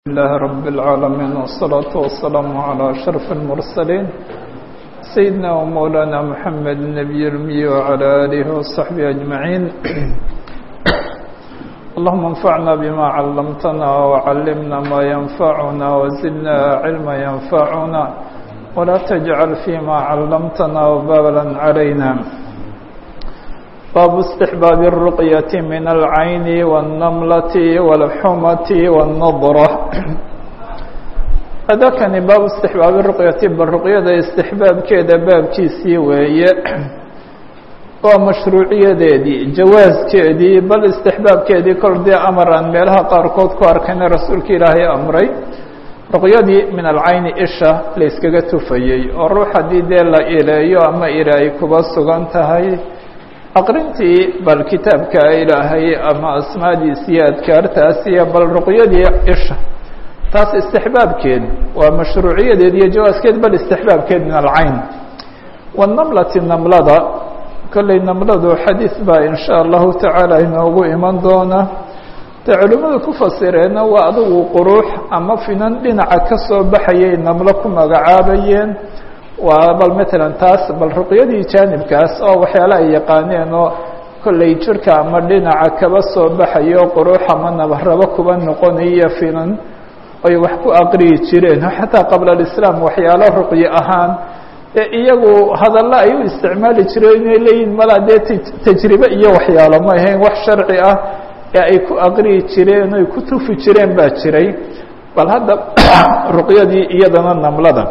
لله رب العالمين والصلاة والسلام على أشرف المرسلين سيدنا ومولانا محمد النبي الأمي وعلى آله وصحبه أجمعين اللهم انفعنا بما علمتنا وعلمنا ما ينفعنا وزدنا علما ينفعنا ولا تجعل فيما علمتنا وبابلا علينا باب استحباب الرقية من العين والنملة والحمة والنضرة هذا كان باب استحباب الرقية بالرقية استحباب كذا باب كيسي وهي ومشروعية دي جواز كذي بل استحباب كذي كل دي أمر أن ميلها قاركود كواركنا رسولك إلهي أمري رقيadii min alcayni isha la yskaga tufayey oo ruux haddii dee la ileeyo ama ila ay kuba sugan tahay aqrintii bal kitaabka ilaahay ama asmaadiis iyo adkaartaas iyo bal ruqyadii isha taas istixbaabkeed waa mashruuciyadeed iyo jawaaskeed bal istixbaabkeed min alcayn wanamlati namlada kolley namladu xadiis baa in sha allahu tacaala inoogu iman doona de culimmadu ku fasireenna waa adigu quruux ama finan dhinaca ka soo baxayay namlo ku magacaabayeen waa bal matalan taas bal ruqyadii jaanibkaas oo waxyaala ay yaqaaneen oo kolley jirka ama dhinaca kaba soo baxayo quruux ama nabarabo kuba noqonaya finan ay wax ku aqriyi jireen xataa qabla alislaam waxyaalo ruqyo ahaan ee iyagu hadallo ay u isticmaali jireen inay leeyihin mala dee tajribe iyo waxyaalo ma ahayn wax sharci ah ee ay ku aqriyi jireen oy ku tufi jireen baa jiray bal hadda ruqyadii iyadana namlada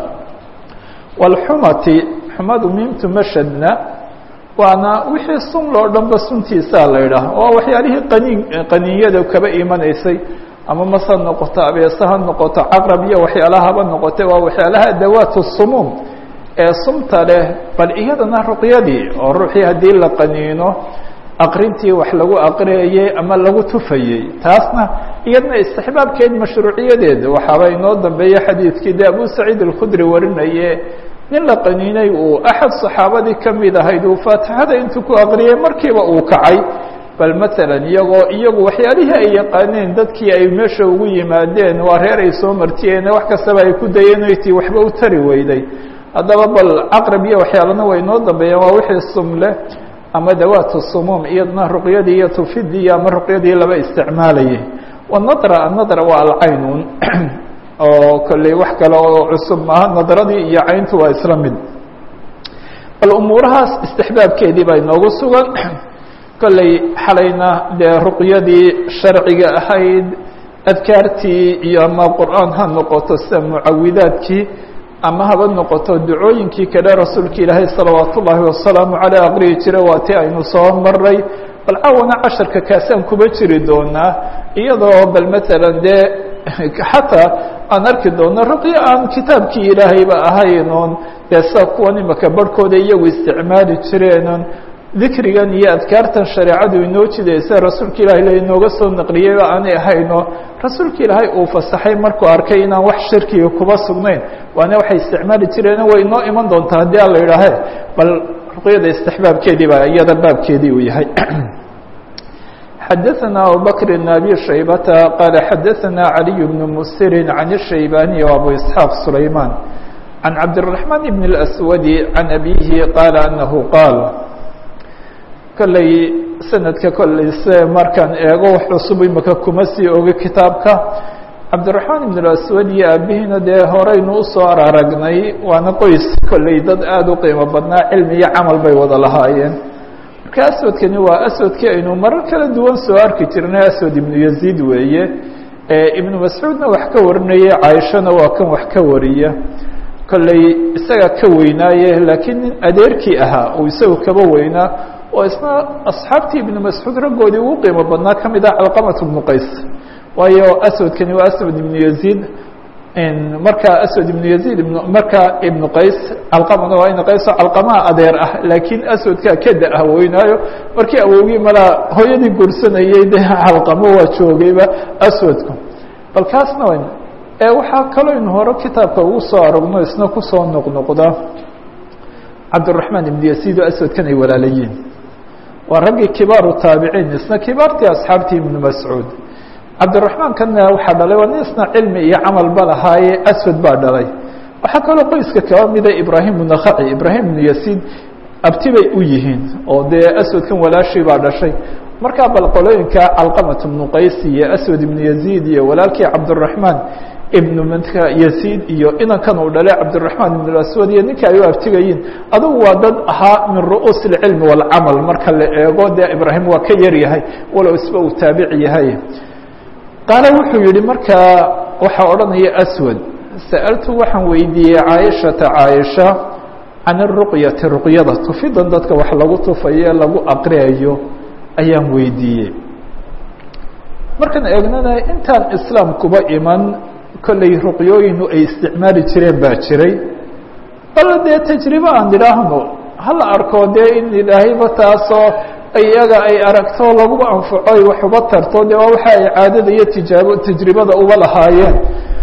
walxumati xumadu miimtu mashadna waana wixii sun loo dhanba suntiisaa la idhaah oo waxyaalihii qaniin qaniinyada kaba imanaysay ama mas ha noqoto abeese ha noqoto caqrab iyo waxyaalahaba noqote waa waxyaalaha dawaatu sumuum ee sumta leh bal iyadana ruqyadii oo ruuxii haddii la qaniino aqrintii wax lagu aqriyayey ama lagu tufayey taasna iyadna istixbaabkeed mashruuciyadeed waxaaba inoo dambeeya xadiidkii de abu saciid alkhudri warinaye nin la qaniinay uu axad saxaabadii ka mid ahayd uu faatixada intuu ku aqriyay markiiba uu kacay bal matalan iyagoo iyagu waxyaalihii ay yaqaaneen dadkii ay meesha ugu yimaadeen waa reer ay soo martiyeen wax kastaba ay ku dayeen tii waxba u tari weyday haddaba bal caqrab iyo waxyaalana way inoo dambeeyaan waa wixii sumleh ama dawaatu sumuum iyadna ruqyadii iyo tufidii ama ruqyadii laba isticmaalayay wanadra anadra waa alcaynun oo kolley wax kale oo cusub maaha nadradii iyo cayntu waa isla mid bal umuurahaas istixbaabkeedii baa inoogu sugan kolley xalayna dee ruqyadii sharciga ahayd adkaartii iyo ama qur'aan ha noqoto sida mucawidaadkii ama haba noqoto ducooyinkii kale rasuulka ilaahay salawaat ullaahi wasalaamu caleyh aqriyi jira waa ti aynu soo maray bal caawana casharka kaasaan kuba jiri doonaa iyadoo bal matalan dee xataa aan arki doono ruqyo aan kitaabkii ilaahayba ahayn oon dee sida kuwan imaka barhkooda iyagu isticmaali jireenon dikrigan iyo adkaartan shareecadu inoo jidaysa rasuulka ilahay la inooga soo naqliyeyba aanay ahayno rasuulka ilaahay uu fasaxay markuu arkay inaan wax shirkiga kuba sugnayn waana waxay isticmaali jireen way inoo iman doontaa haddii aan la idhaahe bal ruqyada istixbaabkeedii baa iyada baabkeedii uu yahay xadaثna abubakr بn abi shaybata qaala xadaثna عaliي bn musiri can الshaybaniي وabu isxaaq sulayman can cabdالرaحman bn الأswadi can abihi qaala anahu qaal kolley sanadka kolley se markaan eego wax cusub imaka kuma sii oga kitaabka cabdiraxmaan ibn aswad iyo aabihiina dee horeynu usoo araragnay waana qoys kolley dad aada u qiimo badnaa cilmi iyo camal bay wada lahaayeen marka aswadkani waa aswadkii aynu marar kala duwan soo arki jirnay aswad ibnu yaziid weeye ibnu mascuudna wax ka warinaya caaishana waa kan wax ka wariya kolley isaga ka weynaaye laakiin nin adeerkii ahaa uu isagu kaba weynaa oo isna asxaabtii ibnu mascuud raggoodii ugu qiimo badnaa ka mid ah calqamat bnu qays waayo aswadkani waa aswad ibnu yaziid markaa aswad ibnu yaziid markaa ibnu qays calqamana waa ina qayso calqamaha adeer ah laakiin aswadkaa ka da-ah weynaayo markii awowgii malaa hooyadii guursanayey de calqamo waa joogayba aswadku bal kaasna wn waxaa kaloo inu hore kitaabka ugu soo aragno isna kusoo noqnoqda cabdiraحmaan ibn yaziid oo aswadkan ay walaalayiin waa raggii kibaaru taabiciin isna kibaartii asxaabtii ibnu mascuud cabdiraxmaan kana waxaa dhalay waa nin isna cilmi iyo camalba lahaaye aswad baa dhalay waxaa kaloo qoyska kaba mida ibraahim bnu nakhaci ibraahim bnu yasiid abti bay u yihiin oo dee aswadkan walaashii baa dhashay markaa bal qolooyinka calqamat bnu qays iyo aswad ibnu yaziid iyo walaalkii cabdiraxmaan ibnu mka yaziid iyo inankan uu dhalay cabdiraxmaan ibn aswad iyo ninka ay u abtigayiin adugu waa dad ahaa min ru'uus اlcilmi wاlcamal marka la eego dee ibraahim waa ka yar yahay walow isba uu taabici yahay qaale wuxuu yihi markaa waxaa odhanaya aswad sa'altu waxaan weydiiyey caaishata caaisha can اruqyati ruqyada tufidan dadka wax lagu tufaye lagu aqriyayo ayaan weydiiyey markaan eegnana intaan islaamkuba iman kolley ruqyooyinu ay isticmaali jireen baa jiray bal dee tajribe aan idhaahno hala arko dee in ilaahayba taasoo iyaga ay aragto laguba anfaco ay wax uba tarto dee waa waxa ay caadada iyo tijaabo tajribada uba lahaayeen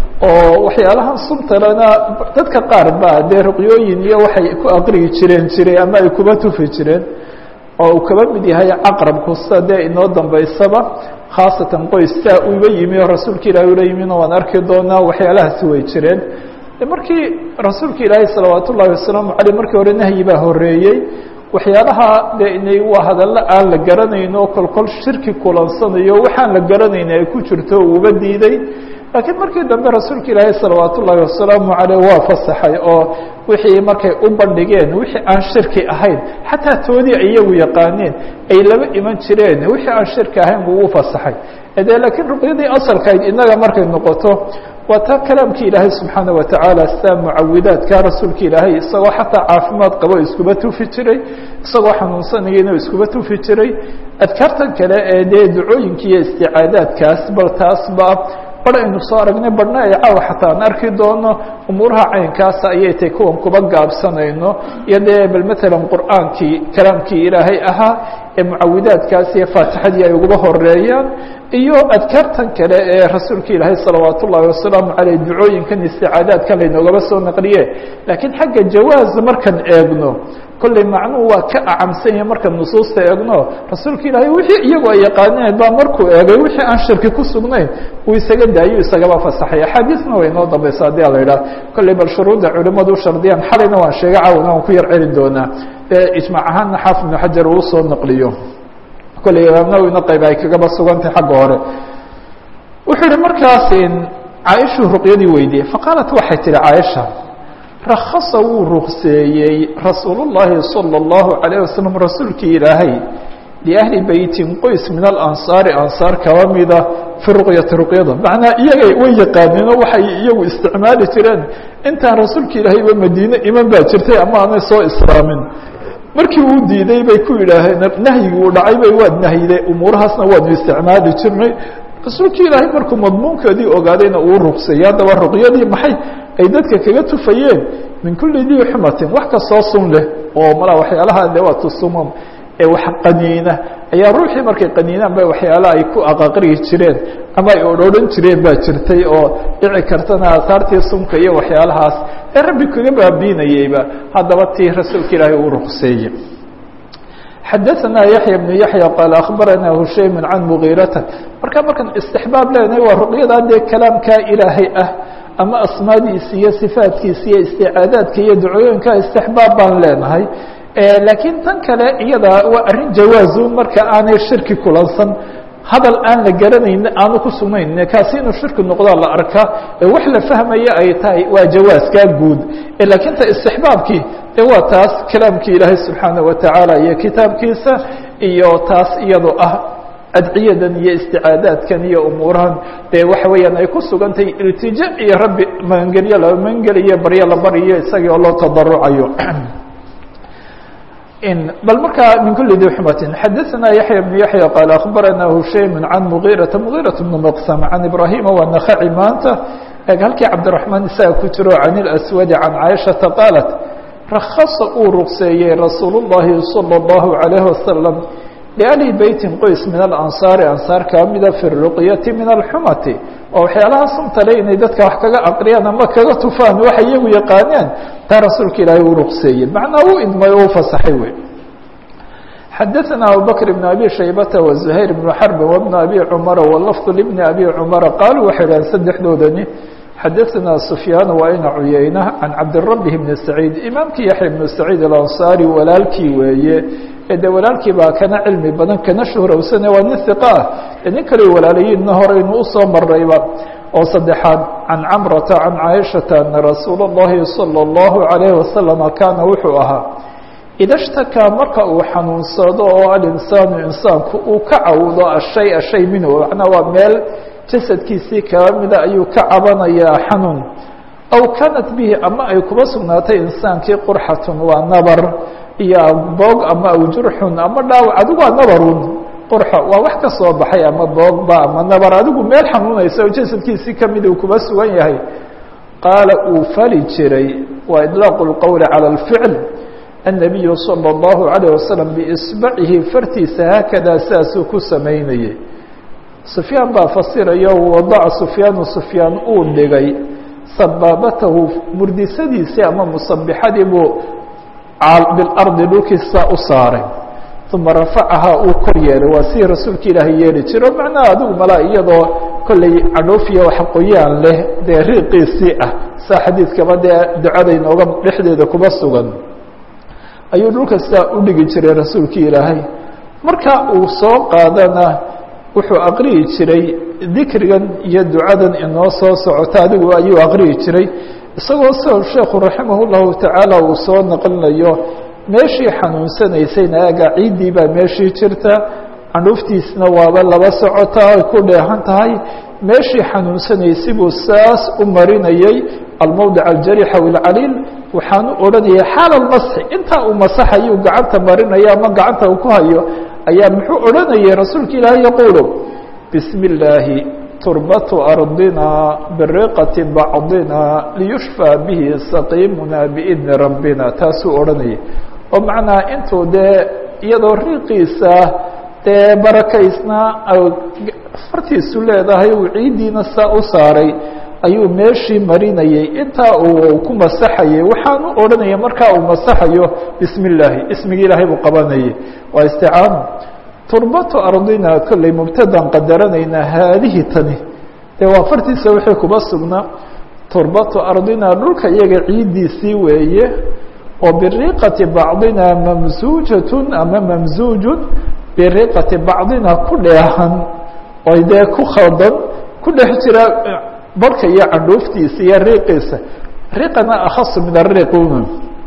oo waxyaalahan suntalena dadka qaar ba dee ruqyooyin iyo waxay ku aqrigi jireen jiray ama ay kuba tufi jireen oo uu kaba mid yahay caqrabku sida dee inoo dambaysaba khaasatan qoys saa uba yimi oo rasuulka ilaahi ula yimina waan arki doonaa waxyaalahaasi way jireen markii rasuulka ilaahi salawaat ullahi wasalaamu aleyh markii hore nahyi baa horeeyey waxyaalaha de inay waa hadallo aan la garanayn oo kolkol shirki kulansanayo waxaan la garanayn ay ku jirto uuba diiday laakiin markii dambe rasuulka ilaahi salawaat ullaahi wasalaamu aleyh waa fasaxay oo wixii markay u bandhigeen wixii aan shirki ahayn xataa toodii iyagu yaqaaneen ay laba iman jireen wixii aan shirki ahayn buu u fasaxay de laakiin ruqyadii asalkayd inaga markay noqoto waa taa kalaamkii ilaahay subxaana watacaala sidaa mucawidaadka rasuulka ilaahay isagoo xataa caafimaad qabo iskuba tufi jiray isagoo xanuunsanayana iskuba tufi jiray adkaartan kale ee dee ducooyinka iyo isticaadaadkaas bal taasba bar aynu soo aragnay barhna ay caawa xataa aan arki doono umuuraha caynkaasa ayay tay kuwan kuba gaabsanayno iyo dee bal matalan qur'aankii kalaamkii ilaahay ahaa ee mucawidaadkaas iyo faatixadii ay uguba horeeyaan iyo adkaartan kale ee rasuulka ilaahay salawaat ullaahi wasalaamu caleyh ducooyinkan isticaadaadkan laynoogaba soo naqliye laakiin xagga jawaaz markaan eegno kolley macnuhu waa ka acamsan yahay markaan nusuusta eegno rasuulka ilaahay wixii iyagu ay yaqaaneen baa markuu eegay wixii aan shirki ku sugnayn uu isaga daayo isagaba fasaxay axaadiisna way inoo dambaysa haddii a la idhaah kolley bal shuruudda culimadu u shardiyaan xalayna waan sheegay caawana waan ku yar celin doonaa ee ijmaac ahaanna xaafid ibnu xajar uu soo naqliyo kolley imaam nawina qayb ay kagaba sugantay xagga hore wuxuu yihi markaas caaishuu ruqyadii weydiiyey faqaalat waxay tihi caaisha rakhasa wuu rukseeyey rasuul llahi salى اllahu alayه wasalam rasuulkii ilaahay liahli beytin qoys min alansaari ansaar kaba mida fi ruqyati ruqyada macnaa iyagay way yaqaaneen oo waxay iyagu isticmaali jireen intaan rasuulka ilaahayba madiine iman baa jirtay ama aanay soo islaamin markii uu diiday bay ku yidhaaheen nahyigii uu dhacay bay waad nahyiday umuurahaasna waanu isticmaali jirnay rasuulkii ilaahay markuu madmuunkeedii ogaadayna uu ruqseeyey haddaba ruqyadii maxay ay dadka kaga tufayeen min kulli dii xumatin wax kastoo sun leh oo mala waxyaalaha de waa tusumam ee wax qaniina ayaa ruuxii markay qaniinaan ba waxyaala ay ku aqaqrihi jireen ama ay odrhodhan jireen baa jirtay oo dhici kartana aahaartii sunka iyo waxyaalahaas ee rabbi kaga baabiinayeyba haddaba tii rasuulka ilaahay uu ruqseeyey xadaثna yaحya بن yaحya qaal akhbarana hushaym can mugiirata marka markaan istixbaab leenahay waa ruqyadaa dee kalaamkaa ilaahay ah ama asmaadiisa iyo sifaatkiisa iyo isticaadaadka iyo ducooyinka istixbaab baan leenahay laakiin tan kale iyada waa arrin jawaazu marka aanay shirki kulansan hadal aan la garanayn aanu ku sugnayn kaasi inuu shirki noqdaa la arkaa ee wax la fahmaya ay tahay waa jawaaskaa guud laakiin ta istixbaabkii de waa taas kalaamkii ilaahay subxaana watacaala iyo kitaabkiisa iyo taas iyadoo ah adciyadan iyo isticaadaadkan iyo umuurahan dee waxa weeyaan ay ku sugantahay iltija iyo rabbi magangelyo la magangeliyo baryo la baryo isagii oo loo tadarucayo bal markaa min kuli di xumatin xadaثna yaحya بن yaحya qaal akhbarana hushaym can mugiirata mugiiraة bn mqsam can ibrahima waa nakaci maanta eg halkii cabdiرaحmaan isaga ku jiro can اlaswadi can caaishaةa qaalat rakasa uu ruqseeyey rasuul الlahi salى الlahu عalayه wasalam liahli beytin qoys min alansaari ansaar kaa mida fi ruqyati min alxumati oo waxyaalaha suntale inay dadka wax kaga aqriyaan ama kaga tufaan waxay iyagu yaqaaneen taa rasuulka ilaahay uu ruqseeyey macnaa uu idmay oo u fasaxay wey xadaثna abubakr بn abi shaybata وزuhayr بn xrb وبn abi cmara wlfظ لbn abi cmara qaaluu waxay dhaheen saddexdoodani xadaثna sufyaan waa ina cuyeyna can cabdirabi bni saciid imaamkii yaxya bnu saciid alanصari walaalkii weeye ee de walaalkii baa kana cilmi badan kana shuhrowsane waa nin hiqa ah ee nin kale walaalayiinna horeynu usoo marayba oo saddexaad can camrata can caaishata ana rasuula اllahi salى اllahu عalayh wasalama kaana wuxuu ahaa ida shtakaa marka uu xanuunsado oo alinsaanu insaanku uu ka cawdo ashay ashay minhu macnaa waa meel jasadkiisii kaba mida ayuu ka cabanayaa xanuun aw kaanat bihi ama ay kuba sugnaatay insaankii qurxatun waa nabar iyo boog ama aw jurxun ama dhaawac adigu waa nabarun qurxo waa wax ka soo baxay ama boogba ama nabar adigu meel xanuunaysa oo jasadkiisii kamid uu kuba sugan yahay qaala uu fali jiray waa idlaaqu lqowli cala alficl النabiyu salى الlahu عalيه wasalam biisbacihi fartiisa haakadaa sidaasuu ku samaynayay sufyaan baa fasirayo wadaca sufyaanu sufyaan uu dhigay sabaabatahu murdisadiisii ama musabixadii buu bilardi dhulkiisa u saaray uma rafacahaa uu kor yeelay waa sidii rasuulka ilaahay yeeli jiro macnaha adigu malaa iyadoo kolley cadhoofiya wax qoyaan leh dee riiqiisii ah saa xadiidkaba dee ducada inooga dhexdeeda kuba sugan ayuu dhulka sidaa u dhigi jiray rasuulkii ilaahay marka uu soo qaadana wuxuu aqriyi jiray dikrigan iyo ducadan inoo soo socota adigu ayuu aqriyi jiray isagoo soo sheekhu raximah llahu tacaala uu soo naqlinayo meeshii xanuunsanaysayna aga ciiddii baa meeshii jirta candhuuftiisna waaba laba socotaa ay ku dheehan tahay meeshii xanuunsanaysay buu saas u marinayay almowdic aljariix aw ilcaliil waxaanu odhanayay xaal almasxi intaa uu masaxayuu gacanta marinaya ama gacanta uu ku hayo ayaa muxuu odhanayay rasuulka ilaahay yaquulu bismi illaahi turbatu ardina biriqati bacdina liyushfى bihi saqiimuna biidni rabbina taasuu odhanayay oo macnaa intuu dee iyadoo riiqiisa dee barakaysna fartiisu leedahay uu ciiddiina saa u saaray ayuu meeshii marinayay intaa uu ku masaxayay waxaanu odhanaya markaa uu masaxayo bismi illaahi ismigii ilaahay buu qabanayay waa isticaano turbatu ardina kolley mubtadan qadaranaynaa haadihi tani dee waa fartiisa wixii kuba sugnaa turbatu ardina dhulka iyaga ciiddiisii weeye oo biriqati bacdina mamsuujatun ama mamsuujun biriqati bacdina ku dheehan oy dee ku khaldan ku dhex jira barhka iyo candhuuftiisa iyo riiqiisa riqana akhasu min ariquna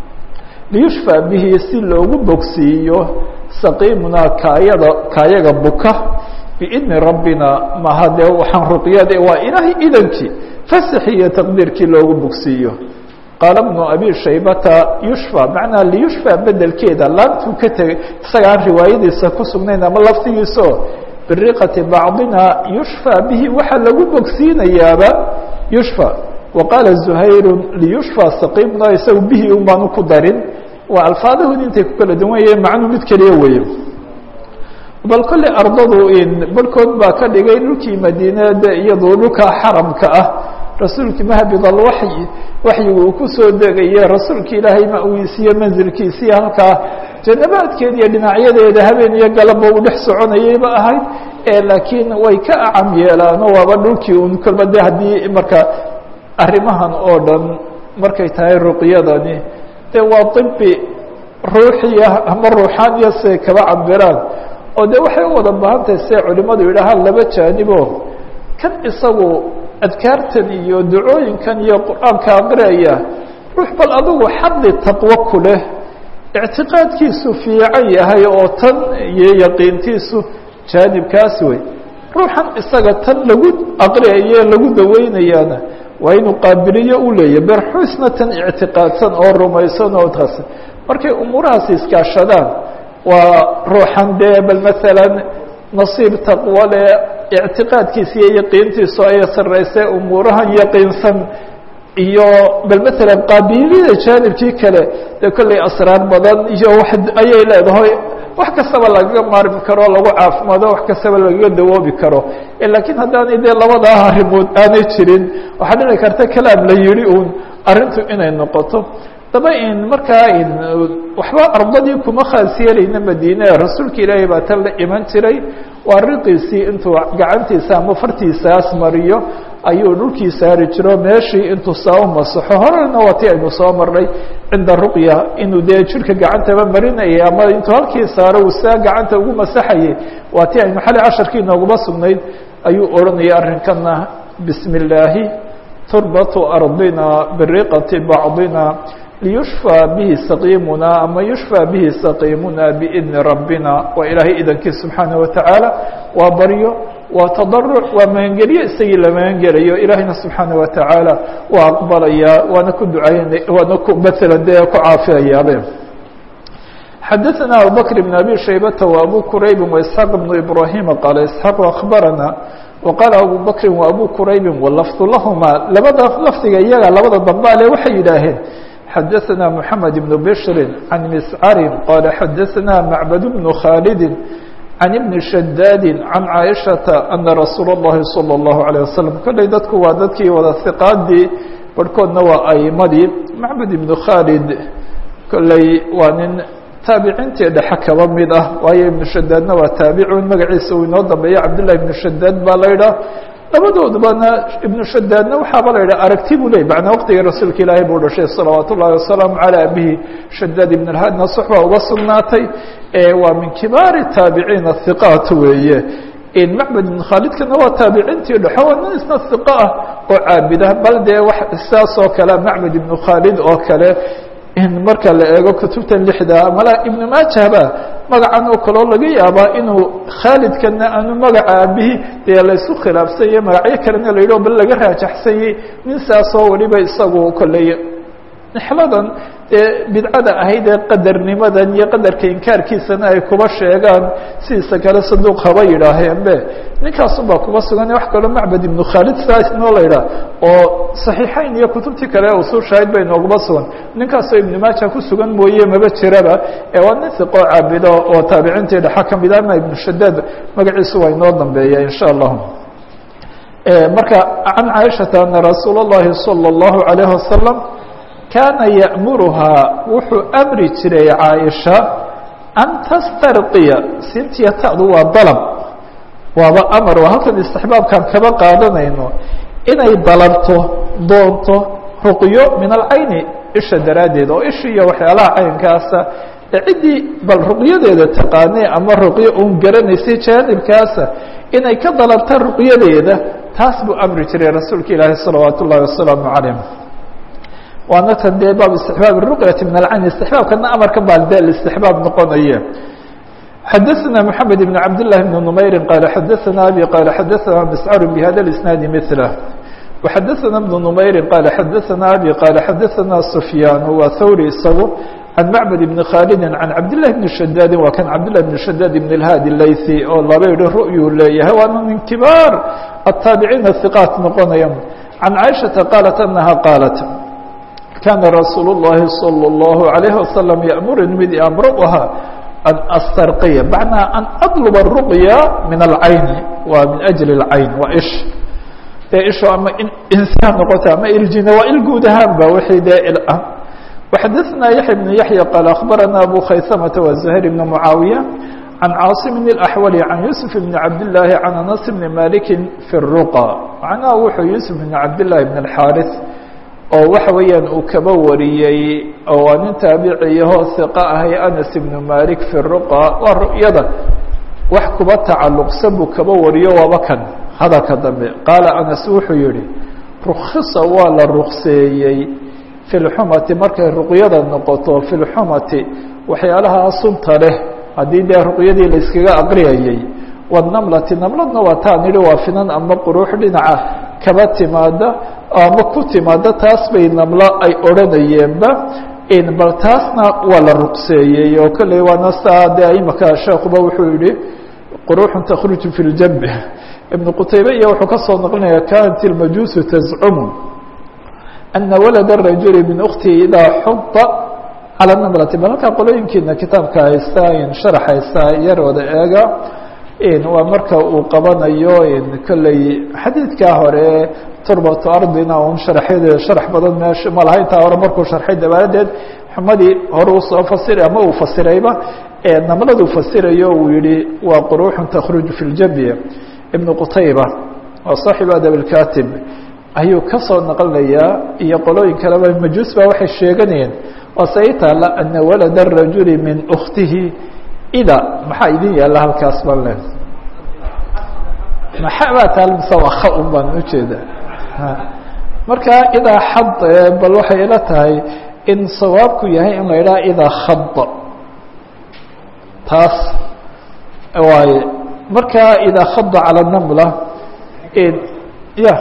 liyushfى bihi si loogu bogsiiyo saqiimuna kaayada kaayaga buka biidni rabbina maha dee waxaan ruqyada waa ilaahay idankii fasaxi iyo taqdiirkii loogu bogsiiyo qaala bnu abi shaybata yushfى macnaa liyushfى bedelkeeda laabtuu ka tegay isagaan riwaayadiisa ku sugnayn ama laftigiisao biriqati bacdina yushfى bihi waxaa lagu bogsiinayaaba yushfى waqaala zuhayru liyushfى saqiimna isaga bihi un baanu ku darin waa alfaadahoodi intay ku kala duwan yahiin macnuu mid keliya weeye bal kolley ardadu barhkood baa ka dhigay dhulkii madiinade iyadoo dhulka xaramka ah rasuulkii mahbid alwaxyi waxyigu uu kusoo degaye rasuulka ilaahay ma-wiisiyo manzilkiisii halkaa janabaadkeed iyo dhinacyadeeda habeen iyo galabba uu dhex soconayayba ahayd laakiin way ka acam yeelaano waaba dhulkii un kolba de haddii marka arrimahan oo dhan markay tahay ruqyadani de waa ibi ruuxiya ama ruuxaaniya siay kaba cabiraan oo de waxay u wada baahan tahay siay culimadu yidhaahaan laba jaanibo kan isagu adkaartan iyo ducooyinkan iyo qur-aanka aqriyaya ruux bal adigu xaddi taqwo ku leh ictiqaadkiisu fiican yahay oo tan iyo yaqiintiisu jaanibkaas wey ruuxan isaga tan lagu aqriyaye lagu daweynayaana waa inuu qaabiliyo u leeyahy berxuisna tan ictiqaadsan oo rumaysan oo taas markay umuurahaasi iskaashadaan waa ruuxan dee bal maalan nasiib taqwo le ictiqaadkiisa iyo yaqiintiisu ay sarreysay umuurahan yaqiinsan iyo bal maalan qaabiliyada jaanibkii kale dee kolley asraar badan iyo wax ayay leedahay wax kastaba lagaga maarmi karo lagu caafimaado wax kastaba lagaga dawoobi karo laakiin haddaanay dee labadaa arrimood aanay jirin waxaa dhici karta kalaam la yihi uun arrintu inay noqoto daba in markaa in waxba ardadii kuma khaas yeelayna madiine rasuulka ilaahay baa tan la iman jiray waa riqiisii intuu gacantiisa ama fartiisaas mariyo ayuu dhulkii saari jiro meeshii intuu saa u masaxo horena waa ti aynu soo marnay cinda ruqya inuu dee jirka gacantaba marinayay ama intuu halkii saaro uu saa gacanta ugu masaxayay waa ti aynu xali casharkii nooguma sugnayd ayuu odhanayay arrinkana bismi illaahi turbatu ardina biriqati bacdina liyushfى bihi saqiimuna ama yushfى bihi saqiimuna biidni rabbina waa ilaahay idankii subxaanaه watacaala waa baryo waa tadaruc waa magangelyo isagii la magangelayo ilaahayna subxaanaه watacaala waa aqbalaya waana ku ducayn waana ku maala dee ku caafiyayaabe xadaثna abubakr bn abi shaybata وabu kuraybi وaisxaaq bnu ibrahima qaala isxaaq akbarana وqaala abu bakri وabu kuraybi walafdu lahuma labada lafdiga iyaga labada dambaale waxay yidhaaheen xadaثna mحamed بن bشri عan mscari qala xadaثna macbad بن khaalidi can ibni shadaadi can caaishaةa ana rasuula الlahi salى الlahu عalيه waslم kolley dadku waa dadkii wada hiqaadii barhkoodna waa aimadii macbad ibnu khaalid kolley waa nin taabiciintii dhexe kaba mid ah waayo ibnu shadaadna waa taabicun magaciisa uu inoo dambeeya cabdالlahi ibnu shadaad baa la ydhaah labadoodbana ibnu shadaadna waxaaba la yidhaha aragti buu ley macnaa waqtigii rasuulka ilaahay buu dhashay salawaat ullahi wasalaamu calaa abihi shadaad ibn اlhadna soxba uga sugnaatay waa min kibaari taabiciina hiqaat weeye macbad ibn khaalidkana waa taabiciintii dhexo waa nin isna hiqa ah oo caabida bal dee wax saas oo kale macbad ibnu khaalid oo kale in marka la eego kutubta lixda mala ibnu maajahba magacan oo kaloo laga yaabaa inuu khaalidkana aanu magaca abihi dee laysu khilaafsanye magacyo kalena la yidhi o bal laga raajaxsanyey nin saasoo waliba isagu kolley nixladan dee bidcada ahayd ee qadarnimadan iyo qadarka inkaarkiisana ay kuba sheegaan sidiisa kale saduuq haba yidhaaheenbe ninkaasunbaa kuba sugan wax kaloo macbad ibnu khaalid saasnoo la yidhaah oo saxiixayn iyo kutubtii kale usul shaahid bay nooguma sugan ninkaasoo ibnu maaja ku sugan mooye maba jiraba ee waa nin hiqoo caabido oo taabiciintii dhexa ka mid ama ibnu shadaad magaciisu waa inoo dambeeya insha allahu marka can caaishata ana rasuul اllahi salى اllahu alayh wasalam kaana ya'muruhaa wuxuu amri jiray caaisha an tastarqiya sintiya ta'du waa dalab waaba amar waa halkan istixbaabkaan kaba qaadanayno inay dalabto doonto ruqyo min alcayni isha daraaddeed oo ishi iyo waxyaalaha caynkaasa ee ciddii bal ruqyadeeda taqaanay ama ruqyo uun garanaysay jaanibkaasa inay ka dalabta ruqyadeeda taas buu amri jiray rasuulka ilaahi salawaat ullahi wasalaamu calayh waana tan dee baab istixbaab ruqyati min alcayn istixbaabkana amarka baa de istixbaab noqonaye xadaثna mحamed بn cabd لlahi بn نmayri qaala xadaثna abi qaala xadaثna mscar bhada اisnaadi mثlah وxadaثna بn نmayri qaala xadaثna abi qaala xadaثna sufyaan waa thawri isagu can macbad bni khaalidi can cabdالlahi bni shadaadi waa kan cabdالlahi bn shadaad ibn اlhaadi laythi oo laba yihi ru'yuu leeyahay waana min kibaar الtaabiciina hiqaat noqonaya can caaishaةa qaalat anaha qaalat kaana rasuul الlahi salى الlahu عalayه wasalam yأmurni mid amro ahaa an astarqiya macnaa an adluba الruqya min alcayni waa min ajli اlcayn waa ish dee isho ama insaan noqota ama iljina waa il guud ahaanba wixii dee il ah وxadaثna yaحya بن yaحya qaal akhbarana abu khaysamata wa زahيr بn mucaawiya can caaصim الأxwali can yuسuf bn cabdالlahi can anas bni maliki fi الruqa macnaha wuxuu yuسuf bn cabdالlahi bn الxaariث oo waxa weeyaan uu kaba wariyey oo waa nin taabiciyahoo hiqa ahay anas ibnu malik fi ruqa waa ru'yada wax kuba tacalluqsan buu kaba wariyo waaba kan hadalka dambe qaala anas wuxuu yihi rukhisa waa la rukseeyey fi lxumati markay ruqyada noqoto fi lxumati waxyaalaha sunta leh haddii dee ruqyadii la iskaga aqriyayey wanamlati namladna waa taa nidhi waa finan ama quruux dhinaca kaba timaada ama ku timaada taas bay namlo ay odhanayeenba bal taasna waa la ruqseeyey oo kolley waana saa dee imaka sheekuba wuxuu yihi quruuxun takhruju fi ljambi ibnu qutaybe iyo wuxuu ka soo naqlinaya kanat ilmajuusu tazcumu ana walada rajuli min uktihi idaa xuda cala namlati bal halkaa qolooyinkiina kitaabka haysta in sharax haysta yarooda eega waa marka uu qabanayo kolley xadiidkaa hore turbatu ardina un sharxyadeeda sharax badan meesha ma laha intaa hore markuu sharxay dabaadeed xumadii hore usoo fasiray ama uu fasirayba namladuu fasirayo uu yihi waa quruuxun takhruju fi ljabya ibnu qutayba waa saaxibu adab اlkatib ayuu ka soo naqlinayaa iyo qolooyin kaleba majuus baa waxay sheeganayeen waa se i taala ana walada الrajuli min اkhtihi ida maxaa idin yaalla halkaas baan le maxaa baa taal mise waa kha un baan ujeeda marka idaa xad bal waxay ila tahay in sawaabku yahay in la idhaha idaa khada taas waaye marka idaa khada calى namla ya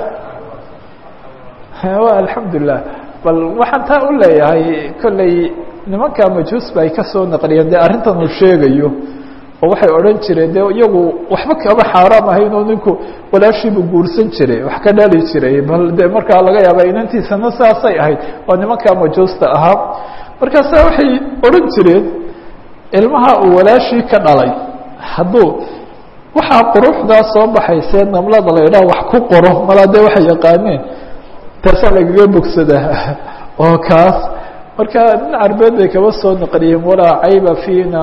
alxamdulilah bal waxaan taa u leeyahay kolley nimanka majuus ba ay kasoo naqliyeen dee arrintan uu sheegayo oo waxay odhan jireen de iyagu waxba kama xaaraam ahayn oo ninku walaashiibuu guursan jiray wax ka dhali jiray bal de markaa laga yaaba inantiisana saasay ahayd waa nimanka majuusta ahaa markaasa waxay odhan jireen ilmaha uu walaashii ka dhalay hadduu waxaa quruxdaa soo baxaysee namlada la idhaha wax ku qoro malaa dee waxay yaqaaneen taasaa lagaga bogsadaa oo kaas marka nin carbeed bay kaba soo naqliyeen walaa cayba fiina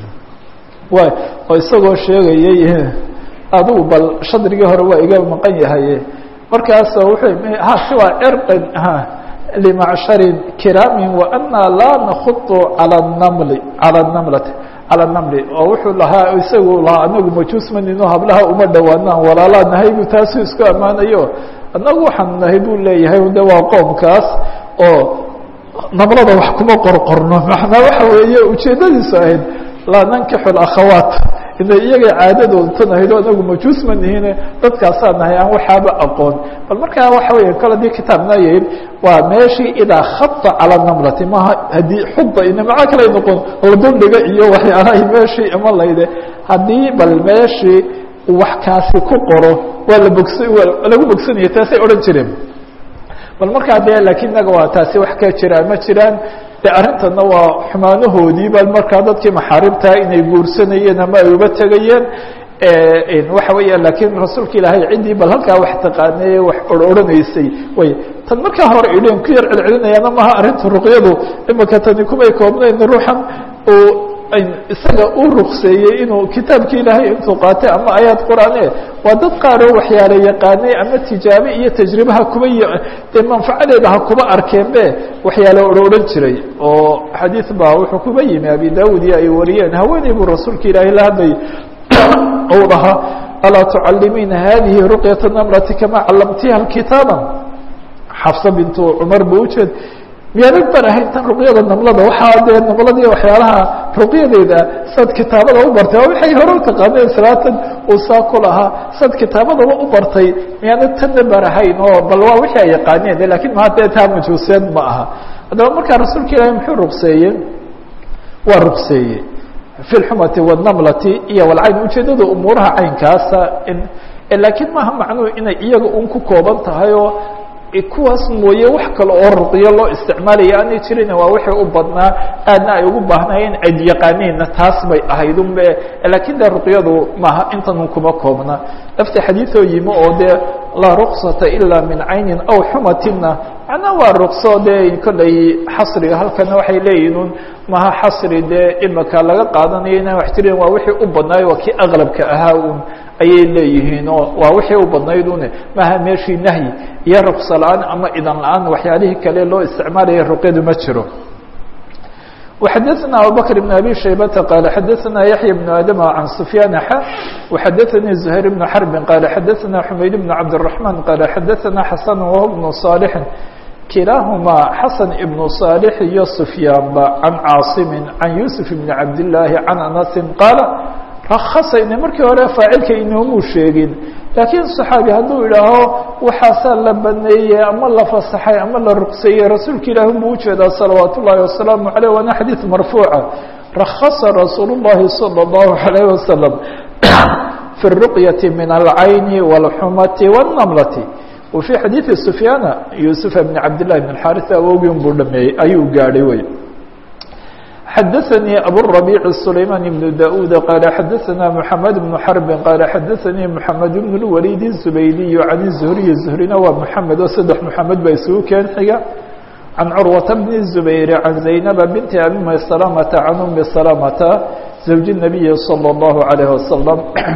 way oo isagoo sheegayay adigu bal shadrigii hore waa iga maqan yahay markaas wuxuu ha siwa cirqin limacshari kiraamin waana laa nakudu calى namli calى namlati calى namli oo wuxuu lahaa isagu lahaa anagu majuus manino hablaha uma dhowaanaan walaalaa nahay bu taasuu isku ammaanayo anagu waxaan nahay buu leeyahay de waa qoomkaas oo namlada wax kuma qorqorno macnaa waxa weeye ujeedadiisu ahayd laa nankixu akhawaat ina iyaga caadadooda tan ahayd o anagu majuus ma nihine dadkaasaa nahay aan waxaaba aqoon bal markaa waxa weya kol hadii kitaabna yahin waa meeshii idaa khada calى namlati maha haddii xuda ina maca kale noqon ladundhiga iyo waxyaalahay meeshii ima layde haddii bal meeshii wax kaasi ku qoro waa la bogs waa lagu bogsanaya taasay odhan jireen bal markaa de lakin inaga waa taasi wax ka jiraan ma jiraan de arrintana waa xumaanahoodii ba markaa dadkii maxaarimtaa inay guursanayeen ama ay uba tegayeen waxa weya lakin rasuulka ilaahay ciddii bal halkaa wax taqaanay wax ororanaysay way tan markaa hore idheen ku yar celcelinayaana maha arrinta ruqyadu imika tani kumay koobnayn ruuxan uu isaga u rukseeyey inuu kitaabki ilaahay intuu qaatay ama ayaad qur'aane waa dad qaaroo waxyaala yaqaanay ama tijaabe iyo tajribaha kuba dee manfacadeeda ha kuba arkeen be waxyaala odhan jiray oo xadiid baa wuxuu kuba yimi abi daawud iyo ay wariyeen haweeney buu rasuulka ilaahay la hadlayay ou dhahaa alaa tucalimiina hadihi ruqyata namrati kama callamtiha kitaaba xafsa bintu cumar bu ujeed miyaanag ban ahayn tan ruqyada namlada waxaa dee namladii waxyaalaha ruqyadeeda sad kitaabada u bartay oo waxay hore u taqaaneen salaatan uu saa ku lahaa sad kitaabadaba u bartay miyaanag tanna ban ahayn oo bal waa wixii ay yaqaaneen lakin maa dee taa majuuseed ma aha haddaba markaa rasuulka ilaahi muxuu ruqseeyey waa ruqseeyey fi lxumati wاnamlati iyo walcayn ujeedada umuuraha caynkaasa lakiin maaha macnuhu inay iyaga un ku kooban tahay oo kuwaas mooye wax kale oo ruqyo loo isticmaalaya aanay jirin waa wixii u badnaa aadna ay ugu baahnaayeen ayd yaqaaneenna taas bay ahayd unbe lakin de ruqyadu maaha intanun kuma koobna lafti xadiioo yimi oo dee laa ruksata ila min caynin aw xumatina macnaa waa rukso dee kollay xasriga halkana waxay leeyihin un maha xasri dee imika laga qaadanayo inaan wax jirin waa wixii u badnaayo waa kii aqlabka ahaa un ayay leeyihiin oo waa wixii u badnayd une maha meeshii nahyi iyo rukso la-aan ama idan la-aan waxyaalihii kale loo isticmaalaya ruqyadu ma jiro وxadثna abubكر بن abي شhaybةa qال xadثna yaحyى بن adم عan سفyاn x وxadثnي زهير بن حرب qال xadثna حmayd بن cabدالرحمن qال xadثna xسن وهو بن صالح kilaaهma xasن بن صالح iyo سفyاnba عan cاaصم عan يوسف بن cabdاللahi عan أنس qاaل rakasayna markii hore faacilka inoomuu sheegin laakiin صaxaabi hadduu idhaaho waxaasaa la baneeyey ama la fasaxay ama la ruqseeyey rasuulka ilaahi buu ujeedaa salawaat ullaahi wasalaamu aleyh waana xadiid marfuuca rakasa rasuul الlahi salى الlahu عalيه wasalam fi الruqyati min alcayni wاlxumati wالnamlati wa fii xadiidi sufyaana yusufa bn cabd لlahi bn xaris awogin buu dhameeyey ayuu gaadhay wey xadaثnي abالربيع سليمان بن داود qال xadaثna محamed بن حرب qال xadaثnي محamed بن الوليد الزبيدي عن الزهري زهrina waa محamed oo saddex محamed ba isugu keen xiga عن cروة بن الزبير عن زينب بنت أبي مسلمة عن أم سلمة زوج النبي صلى الله عليه وسلم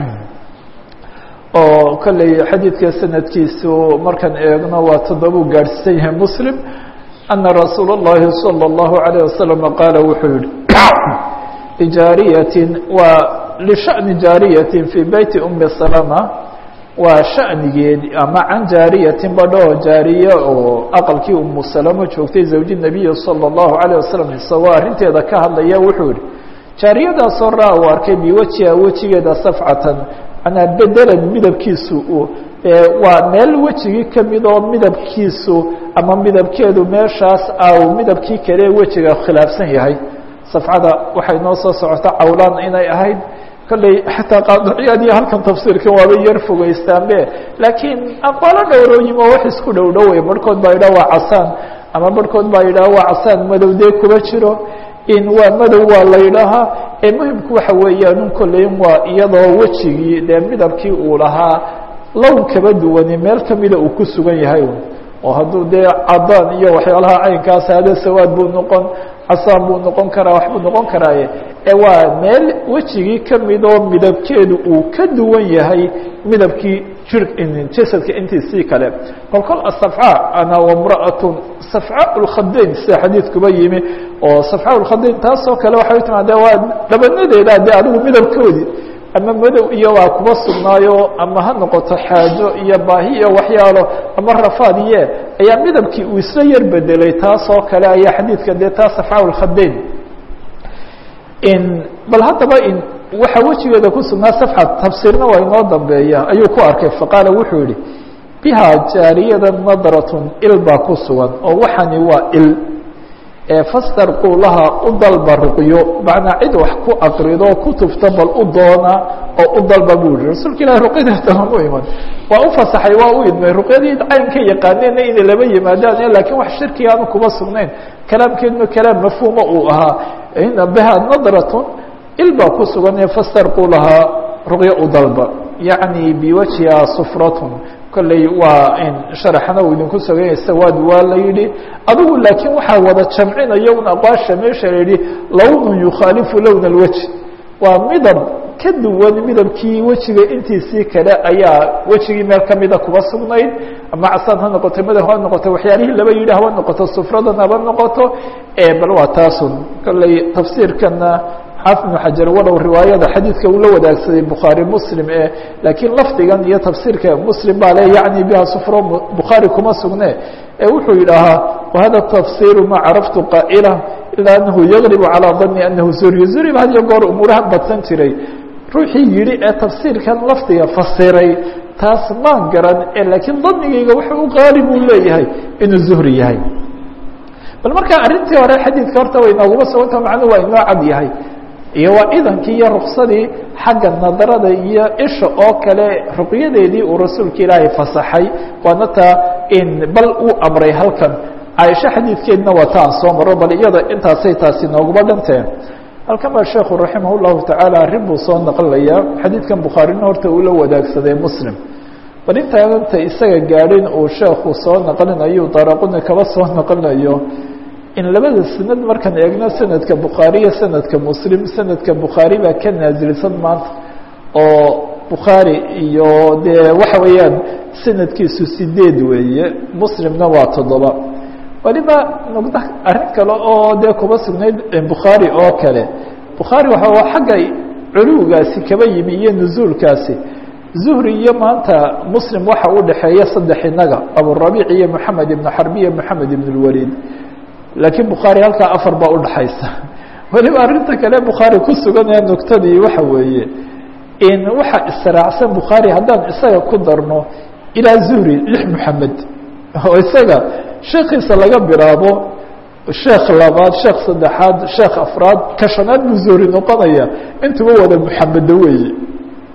oo kolley xadiidka sanadkiisu markaan eegno waa toddoba u gaadhsiisan yahay mslim أنa رasuul الlahi صلى الlaه عليه وسلم qaala wuxuu yihi لjaariyaة waa لشhaأن jaariyaة في beyti أmi سلمة waa shaأnigeed ama can jaariyatin badho jaariye oo aqalkii umu salamo joogtay zawji النabiyi salى الlahu عalيه wasalam isagoo arrinteeda ka hadlaya wuxuu yihi jaariyadaasoo ra u arkay biwajiha wejigeeda safcatan manaa bedelan midabkiisu waa meel wejigii kamid oo midabkiisu ama midabkeedu meeshaas au midabkii kale wejiga khilaafsan yahay safcada waxay noo soo socota cawlaan inay ahayd kolley xataa qaadiciyaadiyo halkan tafsiirkan waaba yar fogeystaanbe laakiin aqwaalo dhowrooyim oo wax isku dhow dhowey barhkood baa yidhaha waa casaan ama barhkood baa yidhaha waa casaan madow dee kuma jiro in waa madow waa la yidhaahaa ee muhimku waxa weeyaanun kolleyn waa iyadoo wejigii dee midabkii uu lahaa lown kaba duwani meel kamida uu ku sugan yahay oo hadduu dee cadaan iyo waxyaalaha caynkaas hada sawaad buu noqon casaan buu noqon karaa waxbuu noqon karaaye ee waa meel wejigii kamid oo midabkeedu uu ka duwan yahay midabkii jir jasadka intiisii kale kol kol asafca ana wamra'atun safca lkhadayn sida xadiidkuba yimi oo safca lkhadayn taasoo kale waxay timaade waa dhabanadeeda dee adigu midabkoodii ama madow iyo waa kuba sugnaayo ama ha noqoto xaajo iyo baahi iyo waxyaalo ama rafaad iye ayaa midabkii uu isla yar bedelay taasoo kale ayaa xadiidka dee taa safca lkhadayn bal haddaba in waxa wejigeeda ku sugnaa safxa tafsiirna waa inoo dambeeya ayuu ku arkay faqaala wuxuu yihi biha jaariyada nadratun il baa ku sugan oo waxani waa il fastarquu laha u dalba ruqyo macnaa cid wax ku aqrido ku tufta bal u doona oo u dalba buu yihi rasuulka ilahi ruqyadeeta lama iman waa u fasaxay waa u idmay ruqyadii cayn ka yaqaaneenna inay laba yimaadaan lakiin wax shirkiga aanu kuma sugnayn kalaamkeeduna kalaam mafhuuma uu ahaa biha nadratun il baa ku sugan fastarquu lahaa ruqyo u dalba yacni biwajhiha sufratun kolley waa in sharaxna uu idinku soganya sawaad waa la yidhi adigu laakiin waxaa wada jamcinaya un aqwaasha meesha la yihi lawnun yukhaalifu lowna alwejh waa midab ka duwan midabkii wejiga intiisii kale ayaa wejigii meel kamida kuba sugnayd ama casaan ha noqoto madow ha noqoto waxyaalihii laba yidhi haba noqoto sufradan haba noqoto bal waa taasun kolley tafsiirkana xaafid ibnu xajar walow riwaayada xadiidka uu la wadaagsaday bukhaari muslim e laakiin lafdigan iyo tafsiirka muslim baa le yacni biha sufro bukhaari kuma sugne ee wuxuu yidhaahaa wahada tafsiru ma caraftu qaa'ila ilaa anahu yaglibu calaa dani anahu zuriy zuriba had iyo goor umuurahan badsan jiray ruuxii yidhi ee tafsiirkan lafdiga fasiray taas maan garan e laakiin danigayga wuxuu u qaalib uu leeyahay inuu zuhri yahay bal marka arrintii hore xadiidka horta way nooguma suganta macnuhu waa inoo cad yahay iyo waa idankii iyo ruksadii xagga nadarada iyo isha oo kale ruqyadeedii uu rasuulka ilaahay fasaxay waana taa in bal uu amray halkan caaisho xadiidkeedna waa ta aan soo maro bal iyada intaasay taasi nooguma dhanteen halkan baa sheekhu raximah llahu tacaala arrin buu soo naqlayaa xadiidkan bukhaarina horta uu la wadaagsaday muslim bal intaanta isaga gaadhin uu sheekhu soo naqlinayo daraquni kaba soo naqlinayo in labada sanad markaan eegno sanadka bukhaari iyo sanadka muslim sanadka bukhaari baa ka naasilsan maanta oo bukhaari iyo dee waxa weeyaan sanadkiisu sideed weeye muslimna waa toddoba waliba nuqda arrin kale oo dee kuba sugnayd bukhaari oo kale bukhaari waa xagga culuwgaasi kaba yimi iyo nuzuulkaasi zuhri iyo maanta muslim waxa u dhexeeya saddex inaga aburabiic iyo moxamed ibnu xarbi iyo moxamed ibn اlwaliid laakiin bukhaari halkaa afar baa udhaxaysa weliba arrinta kale bukhaari ku suganaya nuktadii waxa weeye in waxa israacsan bukhaari haddaan isaga ku darno ilaa zuhri lix moxamed oo isaga sheekiisa laga bilaabo sheekh labaad sheekh saddexaad sheekh afraad ka shanaad buu zuhri noqonaya intuba wada moxamedo weeye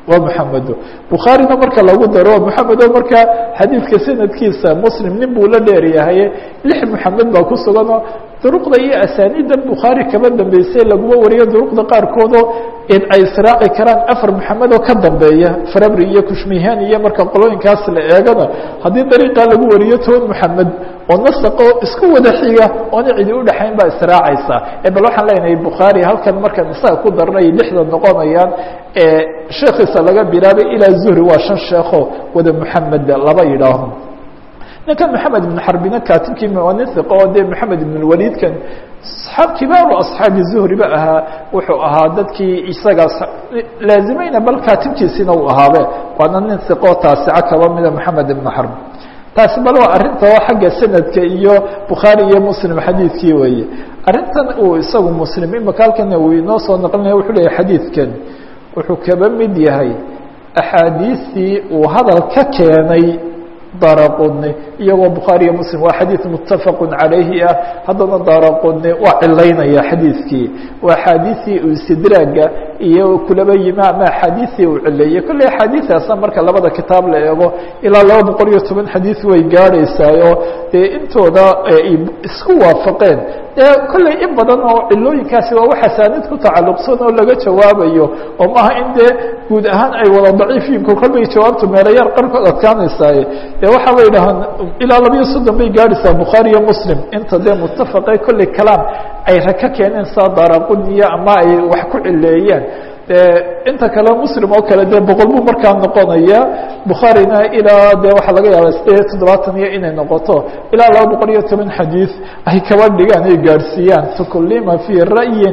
waa mحamedo bukhaarina marka lagu daro mحamedo markaa xadiidka sanadkiisa mslim nin buu la dheeryahay lix mحamed baa ku suganoo duruqda iyo asaaniidda bukhaari kaba dambeysay laguma wariyo duruqda qaarkoodoo in ay israaci karaan afar maxamed oo ka dambeeya farabri iyo kushmihan iyo marka qolooyinkaas la eegana haddii dariiqaa lagu wariyo toban maxamed oo nasaqo isku wada xiga oona cidi udhexayn baa israacaysa bal waxaan leenahay bukhaari halkan markaan isaga ku darnay lixda noqonayaan sheekiisa laga bilaabay ilaa zuhri waa shan sheekho wada maxamed laba yidhaaho ninkan maxamed ibn xarbina kaatibkii waa nin iqo oo dee maxamed ibn walidkan aab kibaaru asxaabi zuhriba ahaa wuxuu ahaa dadkii isaga laazimayna bal kaatibkiisina uu ahaabe waana nin iqo taasica kaba mida maxamed ibn xarb taasi bal waa arrinta oo xagga sanadka iyo bukhaari iyo muslim xadiidkii weeye arrintan uu isagu muslim imaka halkan uu inoo soo naqlinaya wuxuu leeyahy xadiidkan wuxuu kaba mid yahay axaadiistii uu hadal ka keenay daraqudni iyagoo bukhaari iyo muslim waa xadiid muttafaqu calayhi ah haddana daraqudni waa cilaynaya xadiidkii waa axaadiistii uu istidraaga iyo kulaba yimi ama axaadiistii uu cileeyey kolley axaadiistaasna marka labada kitaab la eego ilaa laba boqol iyo toban xadiid way gaadhaysaayo dee intooda isku waafaqeen dee kolley in badan oo cilooyinkaasi waa wax asaanid ku tacalluqsan oo laga jawaabayo oo maaha in dee guud ahaan ay wada daciifiin kolkolbay jawaabtu meelayaar qarkood adkaanaysaaye dee waxaa la yidhahaan ilaa labiyo soddon bay gaadhaysaa bukhaari iyo muslim inta dee muttafaqe kolley kalaam ay raka keeneen saa daraquniya ama ay wax ku cileeyeen inta kale muslim oo kale dee boqol buu markaa noqonaya bukhaarina ilaa dee waxaa laga yaaba sideed iyo toddobaatan iyo inay noqoto ilaa laba boqol iyo toban xadiid ay kaba dhigaan ay gaadhsiiyaan fakulima fii ra'yin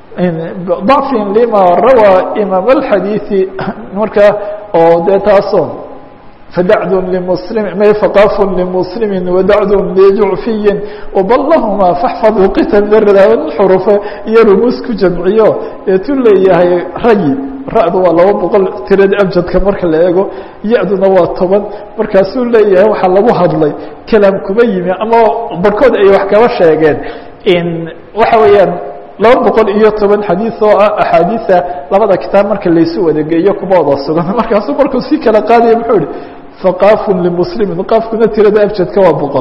ضacfin lima rawaa imaam اlxadiiثi marka oo dee taaso فdعd لمسلم فقاف لمسلم ودعd لجعفي وبلهma فاحفظ qtل xرف iyo rmuus ku jamciyo eetu leeyahay rayi ra'du waa laba boqol tirada abjadka marka la eego ya-duna waa toban markaasuu leeyahay waxaa lagu hadlay kalaam kuma yimi ama barhkood ay wax kaba sheegeen waxa weeyaan laba boqol iyo toban xadiid oo ah axaadiia labada kitaab marka laysu wadageeyo kuma wada sugan markaasuu markuu si kala qaadaya muxuu ihi faqaafun limuslimin qaafkuna tirada abjadka waa boqol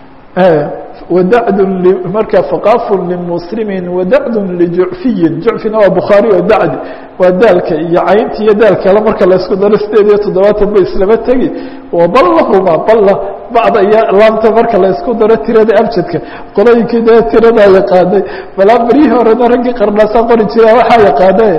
wadacd marka faqaafun limuslimin wadacdun lijucfiyin jucfina waa bukhaari oo dacd waa daalka iyo caynta iyo daalkale marka laysku daro sideed iyo toddobaatan ba islama tegi waballahuma balla bacda iyo laamta marka laysku daro tirada abjadka qolooyinkii dee tiradaa yaqaanay balaa baryihii horena raggii qarnaasaa qori jira waxaa yaqaana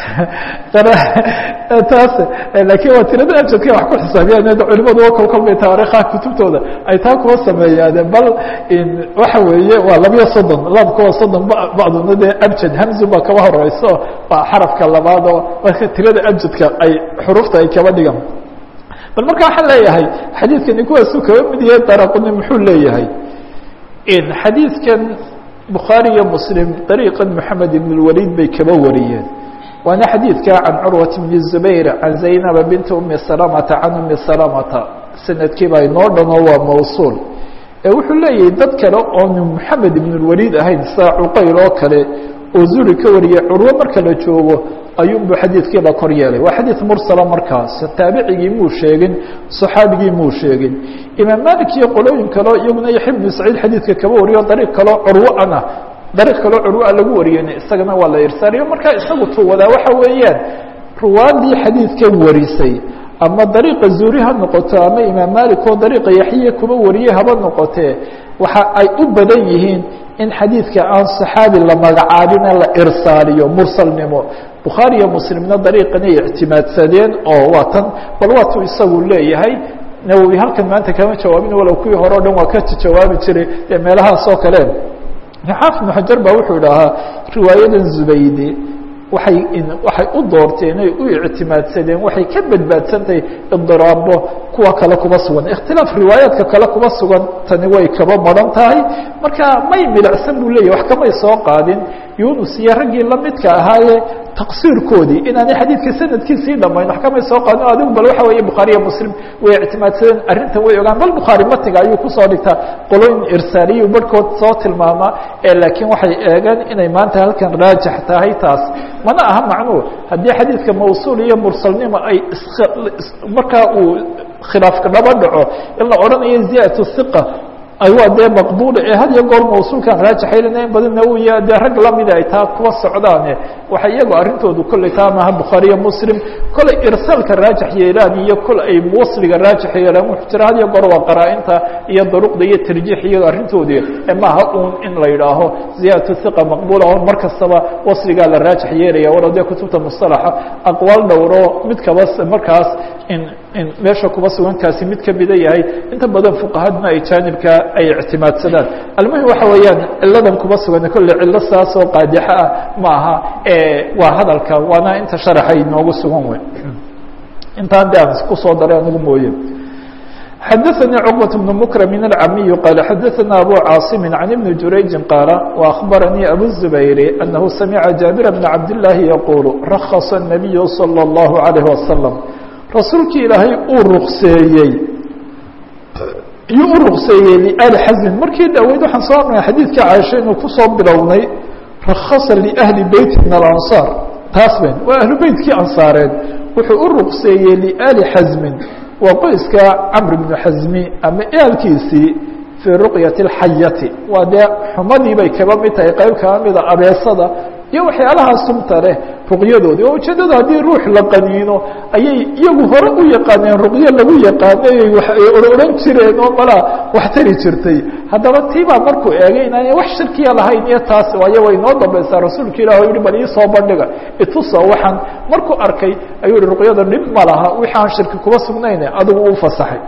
taas laakiin waa tirada abjadka wax ku xisaabiyaan culimadu o kol kol bay taariikhaha kutubtooda ay taa kuwa sameeyaan bal waxa weeye waa labiyo soddon laamka waa soddon bacduna dee abjad hamzu baa kaba horeyso waa xarafka labaad oo marka tirada abjadka ay xurufta ay kaba dhigan bal marka waxaan leeyahay xadiidkani kuwaasuu kaba mid yahay daraquni muxuu leeyahay xadiidkan bukhaari iyo muslim dariiqan moxamed ibn اlwaliid bay kaba wariyeen waana xadiidka can curwat bn zubayr can zaynaba binti umi salamata can umi salamata sanadkiiba inoo dhano waa mawsuul ee wuxuu leeyahay dad kale oonu moxamed ibn اlwaliid ahayn sida cuqayl oo kale oo zuri ka wariyay curwo marka la joogo ayuunbu xadiidkii la kor yeelay waa xadiid mursala markaas taabicigii muu sheegin صaxaabigii muu sheegin imaam malik iyo qolooyin kaleo iyaguna yaxya bnu saciid xadiidka kaba wariyo dariiq kaloo curwoana dariiq kaloo curwoa lagu wariyeyna isagana waa la irsaaliyo markaa isagu tuwadaa waxa weeyaan ruwaadii xadiidkan warisay ama dariiqa zuuri ha noqoto ama imaam malik oo dariiqa yaxye kuba wariyey haba noqotee waxa ay u badan yihiin in xadiidka aan صaxaabi la magacaabine la irsaaliyo mursalnimo bukhaari iyo muslimna dariiqan ay ictimaadsadeen oo waa tan bal waatuu isagu leeyahay nawowi halkan maanta kama jawaabin walow kuwii hore o dhan waa ka jawaabi jiray ee meelahaas oo kale xaafid ibnu xajar baa wuxuu idhahaa riwaayadan zubaydi waay waxay u doorteen ay u ictimaadsadeen waxay ka badbaadsantahay idiraabo kuwa kale kuma sugan ikhtilaaf riwaayaadka kale kuma sugan tani way kaba maran tahay marka may milicsan buu leeyahy wax kamay soo qaadin yunus iyo raggii lamidka ahaaye taqsiirkoodii inaanay xadiidka sanadkiisii dhamayn wax kamay soo qaadin o adigu bal waxa weeye bukhaari iyo muslim way ictimaadsadeen arrintan way ogaan bal bukhaari matiga ayuu kusoo dhigtaa qolooyin irsaaliyu barhkood soo tilmaamaa ee laakiin waxay eegeen inay maanta halkan raajix tahay taas mana aha macnuu haddii xadiidka mawsuul iyo mursalnimo ay markaa uu khilaafka dhaba dhaco in la odhanayo ziyaadatu hiqa waa dee maqbuula ee had iyo goor mawsuulkan raajaxaylana in badanna uu ya dee rag lamida ay taa kuwa socdaane waxay iyago arrintoodu kolley taa maha bukhaariyo muslim kolley irsaalka raajax yeelaan iyo kol ay wasliga raajax yeelaan wuxuu jira had iyo goor waa qaraa-inta iyo daruqda iyo tarjiix iyago arrintoodii ee maaha uun in la yidhaaho ziyaadatu hiqa maqbuula oo mar kastaba wasligaa la raajax yeelaya walo dee kutubta mustalaxa aqwaal dhowro mid kaba markaas in in meesha kuba sugankaasi mid kamida yahay inta badan fuqahadna ay jaanibka ay ictimaadsadaan almuhim waxa weeyaan ciladan kuba sugan kolle cilo saas oo qaadixo ah ma aha waa hadalka waana inta sharaxa inoogu sugan wey intaan de aan kusoo daray anigu mooye xadaثnي cqبة بن مكرم الcamiي qال xadaثna abو cاaصم عن بن jurayج qاaل وأخبرنيi أbو الزبير أنه سمع جابر بن عبد اللahi يقuل رخص النبي صلى الله عليه وسلم rasuulkii ilaahay uu rukseeyey iyuu u rukseeyey liali xaزmin markii dhaweyd waxaan soo arnay xadiidka caaisha inuu kusoo bilownay rakhasa liأhli beyti min alanصاar taas ben waa ahlu beytkii ansaareed wuxuu u rukseeyey liali xaزmin waa qoyska camr bnu xasmi ama ehelkiisii fii ruqyati اlxayati waa dee xumadii bay kaba mid tahay qeyb kaba mida abeesada iyo waxyaalahaa sumta leh ruqyadoodii oo ujeedada haddii ruux la qaniino ayay iyagu hore u yaqaaneen ruqyo lagu yaqaanay ay odhan jireen oo malaa wax tari jirtay haddaba tiibaa markuu eegay inaanay wax shirkiya lahayn iyo taas waayo way noo dambaysaa rasuulka ilah o yihi bal iisoo bandhiga itusa waxaan markuu arkay ayuu yihi ruqyada dhib ma laha wixi aan shirki kuba sugnayne adigu u fasaxay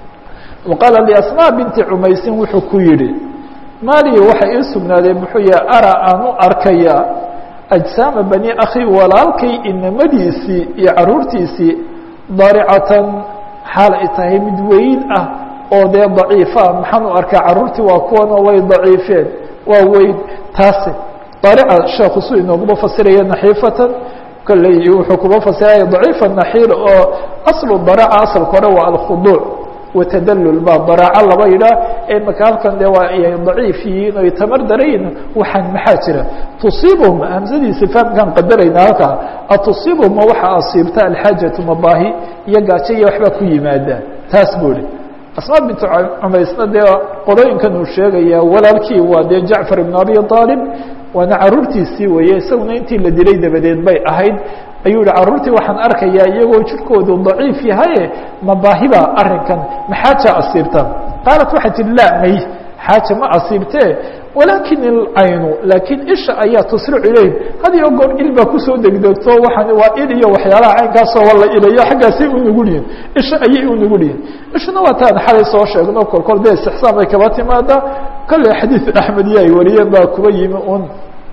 wa qaala liasmaa binti cumaysin wuxuu ku yidhi maaliya waxa ii sugnaadeen muxuu yaha ara aan u arkaya ajsaama bani akhi walaalkay inamadiisii iyo caruurtiisii daricatan xaal ay tahay mid weyn ah oo dee daciifa maxaan u arkaa caruurtii waa kuwanoo way daciifeen waa weyn taasi darica sheekhu su inooguma fasiraya naxiifatan kolley wuxuu kuma fasiraya daciifa naxiil oo aslu daraca asalka hore waa alkhuduuc watadalul baa daraaco laba yidhaah ee maka halkan de waa ay daciif yihiin oy tamar darayin waxaan maxaa jira tusiibhum hamsadiisa fahamkaan qadarayna halkaa atusiibhum ma waxa asiibta alxaajatu mabaahi iyo gaajo iyo waxbaa ku yimaada taas buu ihi asmaa bintu cumaysna dee qolooyinkan uu sheegaya walaalkii waa dee jacfar ibn abi aalib waana caruurtiisii weeye isaguna intii la dilay dabadeed bay ahayd ayuu yihi caruurtii waxaan arkayaa iyagoo jirkoodu daciif yahaye mabaahiba arrinkan maxaaja asiibta qaalat waxay tihi laa may xaaja ma asiibtee walaakin ilcaynu laakiin isha ayaa tusric ilayhim had iyo goor il baa kusoo degdegto waxaan waa il iyo waxyaalaha caynkaasoo wala ilayo xaggaasay u nugul yihin isha ayay u nugul yihin ishuna waa taan xalay soo sheegno kol kol dee istixsaan bay kaba timaadaa kolley xadiid axmed iyo ay wariyeen baa kuba yimi un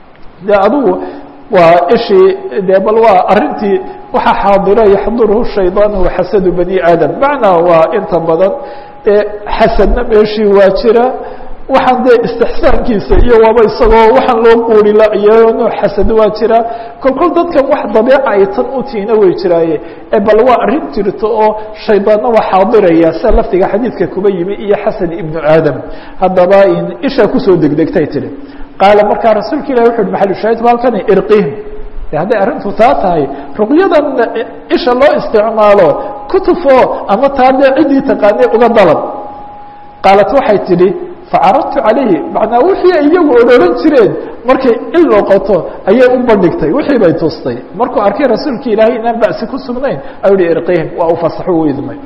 de adigu waa ishii de bal waa arintii waxaa xaadira yaxduruhu shayطaan waxasadu bani aadam macnaa waa inta badan xasadna meeshii waa jira waxaan dee istixsaankiisa iyo waaba isagoo waxaan loo quurila iyo nooc xasad waa jira kol kol dadkan wax dabeeca ay tan u tiina way jiraaye bal waa arrin jirto oo shaydaanna waa xaadiraya sida laftiga xadiidka kuba yimi iyo xasan ibnu aadam haddaba ishaa kusoo degdegtay tihi qaala markaa rasuulka ilahi wuxu uhi maxalushaahidku halkani irqihim de hadday arrintu taa tahay ruqyadan isha loo isticmaalo kutufo ama taa dee ciddii taqaanay uga dalab qaalat waxay tidhi facaradtu calayhi macnaa wixii ay iyagu odhoran jireen markay il noqoto ayay u bandhigtay wixii bay tustay markuu arkay rasuulka ilaahay inaan ba'si ku sugnayn ayuu hi irqihim waa u fasaxo u idmay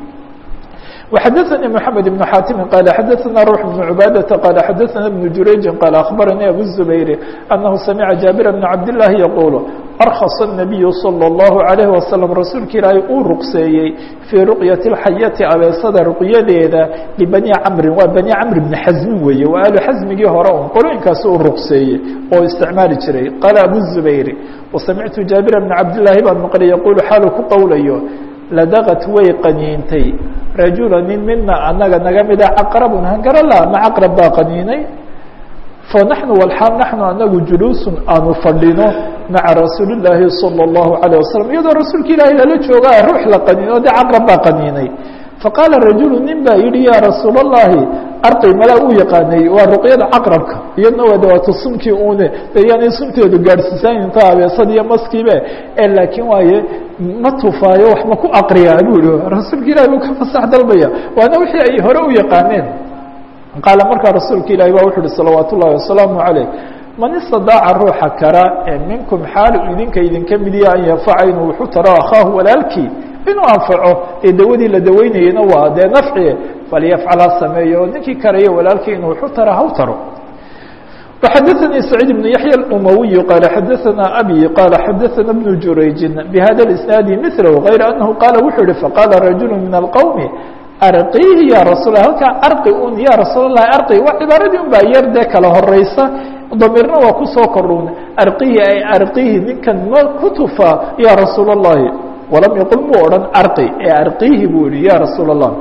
وxadثnي محamed بن xاtم qال xadثna روح بن عباadة qال xadثna بن jurayج qال أخبرnي أbو الزبير أنه سمعa جابر بن عبد اللahi يقuل أرخص النبي صلى الله عليه وسلم rasuulka ilaahay uu ruqseeyey fيi رuqyaة الxayati abeesada ruqyadeeda لبني cمri waa بني cمr بن xaزmi weeye waa alu xaزmigii hore un qolooyinkaas uu ruqseeyey oo isticmaali jiray qال أbو الزبير وسمعtu جابر بن عبد اللahi baan mqلay يقuل xaalu ku qowlayo ladaqat way qaniintay rajula nin mina anaga naga mida caqrabun hangarala ma caqrab baa qaniinay fanaxnu walxaal naxnu anagu juluusun aanu fadhino maca rasuuli llaahi salى اllahu عalيه wasalam iyadoo rasuulka ilaahay lala joogaa ruux la qaniino de caqrab baa qaniinay faqaala rajulu nin baa yihi ya rasuul اllahi arqi mala uu yaqaanay waa ruqyada caqrabka iyadna waa dawaatu sumkii une de yaanay sumteedu gaadhsiisaan inta abeesad iyo maskiibe e laakiin waaye ma tufaayo wax ma ku aqriyaa buu yihi rasuulka ilahi buu ka fasax dalbaya waana wixii ay hore u yaqaaneen qaala markaa rasuulka ilahi ba wuxu uhi salawaat ullahi wasalaamu caleyh man istadaaca ruuxa kara ee minkum xaalu idinka idinka midiya an yanfaca inuu wuxu taro akhaahu walaalkii inuu anfaco ee dawadii la daweynayena waa dee nafci falyafcal ha sameeyo ninkii karayo walaalkii inuu wuxu taro haw taro وxadثnي سعيد بن يحيى الأموي قال xadثna أbي قال xadثna بن جurayج بhda الإسناaد مثله غayر أنه qال wuxuu hi faqاla رaجuل من الqوم arqihi ya rasuul halkaa arqi un ya rasuul الlahi arqi waa cibaaradii un baa yar dee kala horeysa damirna waa kusoo korun arqihi ay arqihi ninkan ma ku tufa ya rasuul الlahi walam yaqul muu odhan arqi ee arqihi buu yihi ya rasuul الlah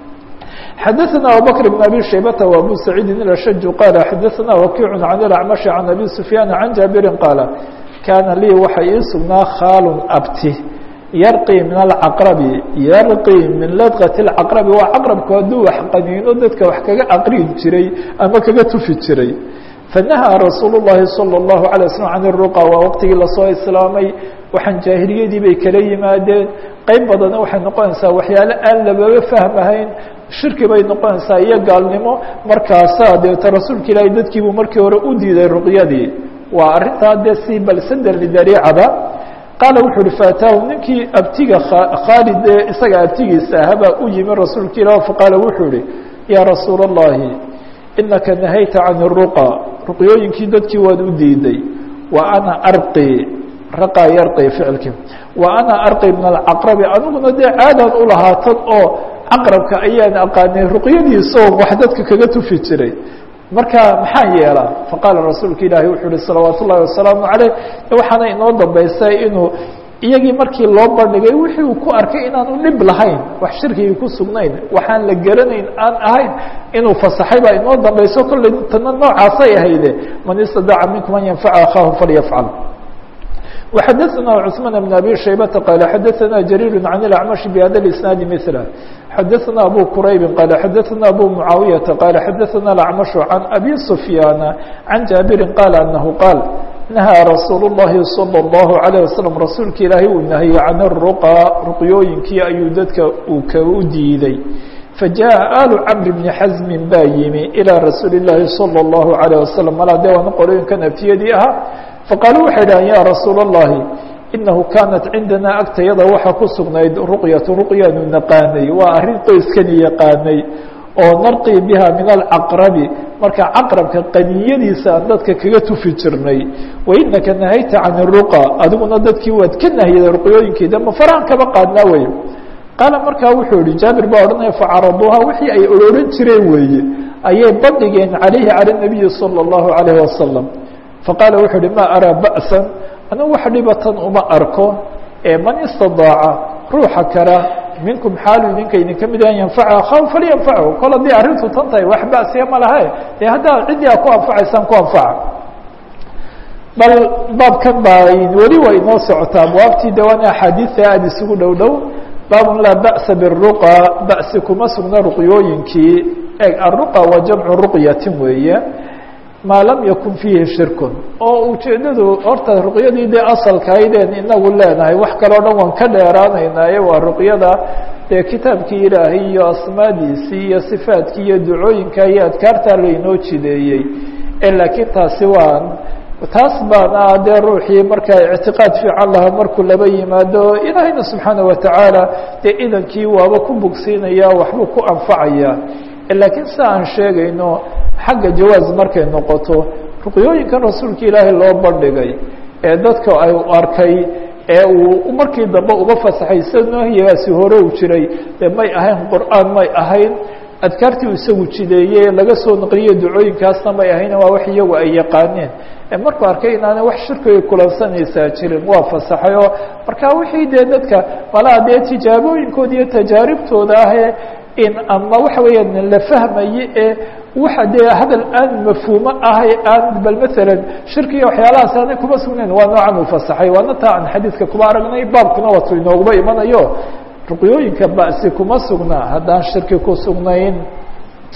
xadثna abubكر بن abي شhaybة وabو سacيidi الأshج qال xadثna وkiع عن الأعمشh عن أbي سفyاn عن jaaبiri qaaل kaana lii waxa ii sugnaa khاal abti yarqي min الcaqرbi yarqي min ladqة الcaqرbi waa caqربku hadduu wax qaniino dadka wax kaga aqri jiray ama kaga tufi jiray فنahى rasuul الlahi صلى الlaه عليه وسلم عن الرuqى waa waqtigii lasoo islaamay waxaan jaahiliyadii bay kala yimaadeen qeyb badana waxay noqonaysaa waxyaale aan lababa fahmahayn shirki bay noqonaysaa iyo gaalnimo markaasaa deeta rasuulka ilaahay dadkiibuu markii hore u diiday ruqyadii waa arrintaa dee si balsader lidariicada qaala wuxuu uhi faataahu ninkii abtiga khaalid ee isaga abtigiisa ahabaa u yimi rasuulka ilah faqaala wuxuu ihi yaa rasuula الlahi inaka nahayta can الruqa ruqyooyinkii dadkii waad u diiday wa ana arqi raqaa yarqi ficilkii wa ana arqi min alcaqrabi aniguna dee caadaan ulahaatan oo caqrabka ayaan aqaanay ruqyadiisoo wax dadka kaga tufi jiray marka maxaan yeelaa faqaala rasuulka ilaahi wuxuu uhi salawaat ullahi wasalaamu caleyh waxaana inoo dambaysay inuu iyagii markii loo bandhigay wixii uu ku arkay inaanu dhib lahayn wax shirkigii ku sugnayn waxaan la garanayn aan ahayn inuu fasaxay baa inoo dambayso kolley tana noocaasay ahayde man istadaaca minkum an yanfaca akhaahu falyafcal وxadثna cثمان بن أbي شhaybة qال xadثna جرير عن الأعمش بhda الإسناaد مثله xadثna أbو كرayب qال xadثna أbو معاaوية qال xadثna الأعمش عن أbي سفyان عن جابر qال أنه qاaل نahىa رasuul الlahi صلى الله عليه وسلم rasuulka ilaahay uu nahiyey can الرuqى ruqyooyinkii ayuu dadka uu ka u diiday fajaءa آl cمr بن xزm baa yimi إilى rasuuli الlahi صلى الله عليه وسلم malaa de waana qolooyinkan abtiyadii ahaa faqaaluu waxay dhahan ya rasuula الlahi inahu kaanat cindana agtayada waxaa ku sugnayd ruqyatu ruqyaanu naqaanay waa arrin qoyskani yaqaanay oo narqii biha min alcaqrabi marka caqrabka qaniyadiisa aan dadka kaga tufi jirnay wainaka nahayta can الruqa adiguna dadkii waad ka nahiyada ruqyooyinkeeda ma faraan kaba qaadnaa wey qaala markaa wuxuu yihi jaabir baa odhanaya facaraduuha wixii ay orooran jireen weeye ayay bandhigeen calayhi calى الnabiyi salى الlahu عalayه wasalam faqaala wuxuu uhi ma araa ba'san anigu wax dhibatan uma arko ee man istadaaca ruuxa kara minkum xaalu idinka idinka mid an yanfaca akhaw falyanfachu kol haddii arrintu tan tahay wax ba'siya ma laha dee haddaa ciddii a ku anfacaysaan ku anfaca bal baabkan baa weli waa inoo socotaa abwaabtii de waana axaadiida aada isugu dhow dhow baabun laa ba'sa biruqa ba'si kuma sugna ruqyooyinkii eg aruqa waa jamcu ruqyatin weeye maa lam yakun fiihi shirkun oo ujeeddadu horta ruqyadii dee asalkahaydeen inagu leenahay wax kaleo dhan waan ka dheeraanaynaaye waa ruqyada dee kitaabkii ilaahay iyo asmaadiisii iyo sifaadkii iyo ducooyinka iyo adkaartaa lainoo jideeyey e laakiin taasi waan taas baana dee ruuxii markaa ictiqaad fiican lahaa markuu laba yimaado ilaahayna subxaana watacaala dee idankii waaba ku bogsiinaya waxbuu ku anfacaya laakiin sida aan sheegayno xagga jawaaz markay noqoto ruqyooyinkan rasuulka ilaahay loo bandhigay ee dadka ay arkay ee uu markii dambe uga fasaxay sida nahyigaasi hore u jiray dee may ahayn qur'aan may ahayn adkaartii uu isagu jideeyey laga soo naqliye ducooyinkaasna may ahayn waa wax iyagu ay yaqaaneen markuu arkay inaana wax shirkiga kulansanaysaa jirin waa fasaxay oo marka wixii dee dadka malaa dee tijaabooyinkooda iyo tajaaribtooda ahee in ama waxa weeyaan la fahmaye ee waxa dee hadal aan mafhuumo ahay aan bal maalan shirkiga waxyaalahaas aanay kuma sugnayn waa noocan uu fasaxay waana taa aan xadiidka kuma aragnay baabkuna waatu inooguma imanayo ruqyooyinka ba'si kuma sugna haddaan shirki ku sugnayn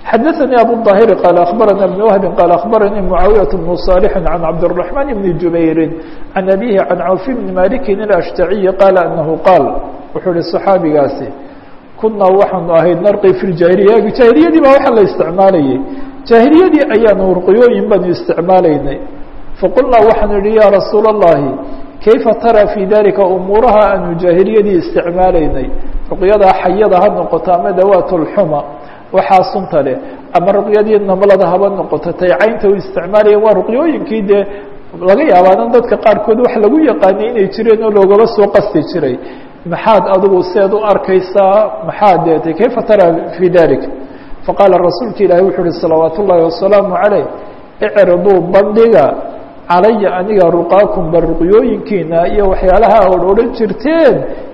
xadaثnي abu الظاhir qال أخbarana بن وهb qال أخbarnii معaawiyaة بن صالح عن cabdالرحمن بن جubayr عan أbيه عan cawف بن mالك الأشhتaعي qال أنه qاal wuxuu hi صxaabigaasi kunaa waxaanu ahayd narqi في الجاhiliya jaahiliyadii baa waxa la isticmaalayay jaahiliyadii ayaanu ruqyooyin baanu isticmaalaynay faqulnaa waxaanu yihi ya rasuul الlahi kayfa tarى fي dalika umuuraha aanu jaahiliyadii isticmaalaynay ruqyada xayada ha noqoto ama dawaat اlxuma waxaa sunta leh ama ruqyadii nablada haba noqoto tay caynta u isticmaalaya waa ruqyooyinkii dee laga yaabaadan dadka qaarkood wax lagu yaqaanay inay jireen oo loogaba soo qasti jiray maxaad adigu seed u arkaysaa maxaad deetay kayfa tara fii dalik faqaala rasuulka ilaahi wuxuu uhi salawaat ullaahi wasalaamu caleyh icriduu bandhiga calaya aniga ruqaakum ba ruqyooyinkiina iyo waxyaalaha od odhan jirteen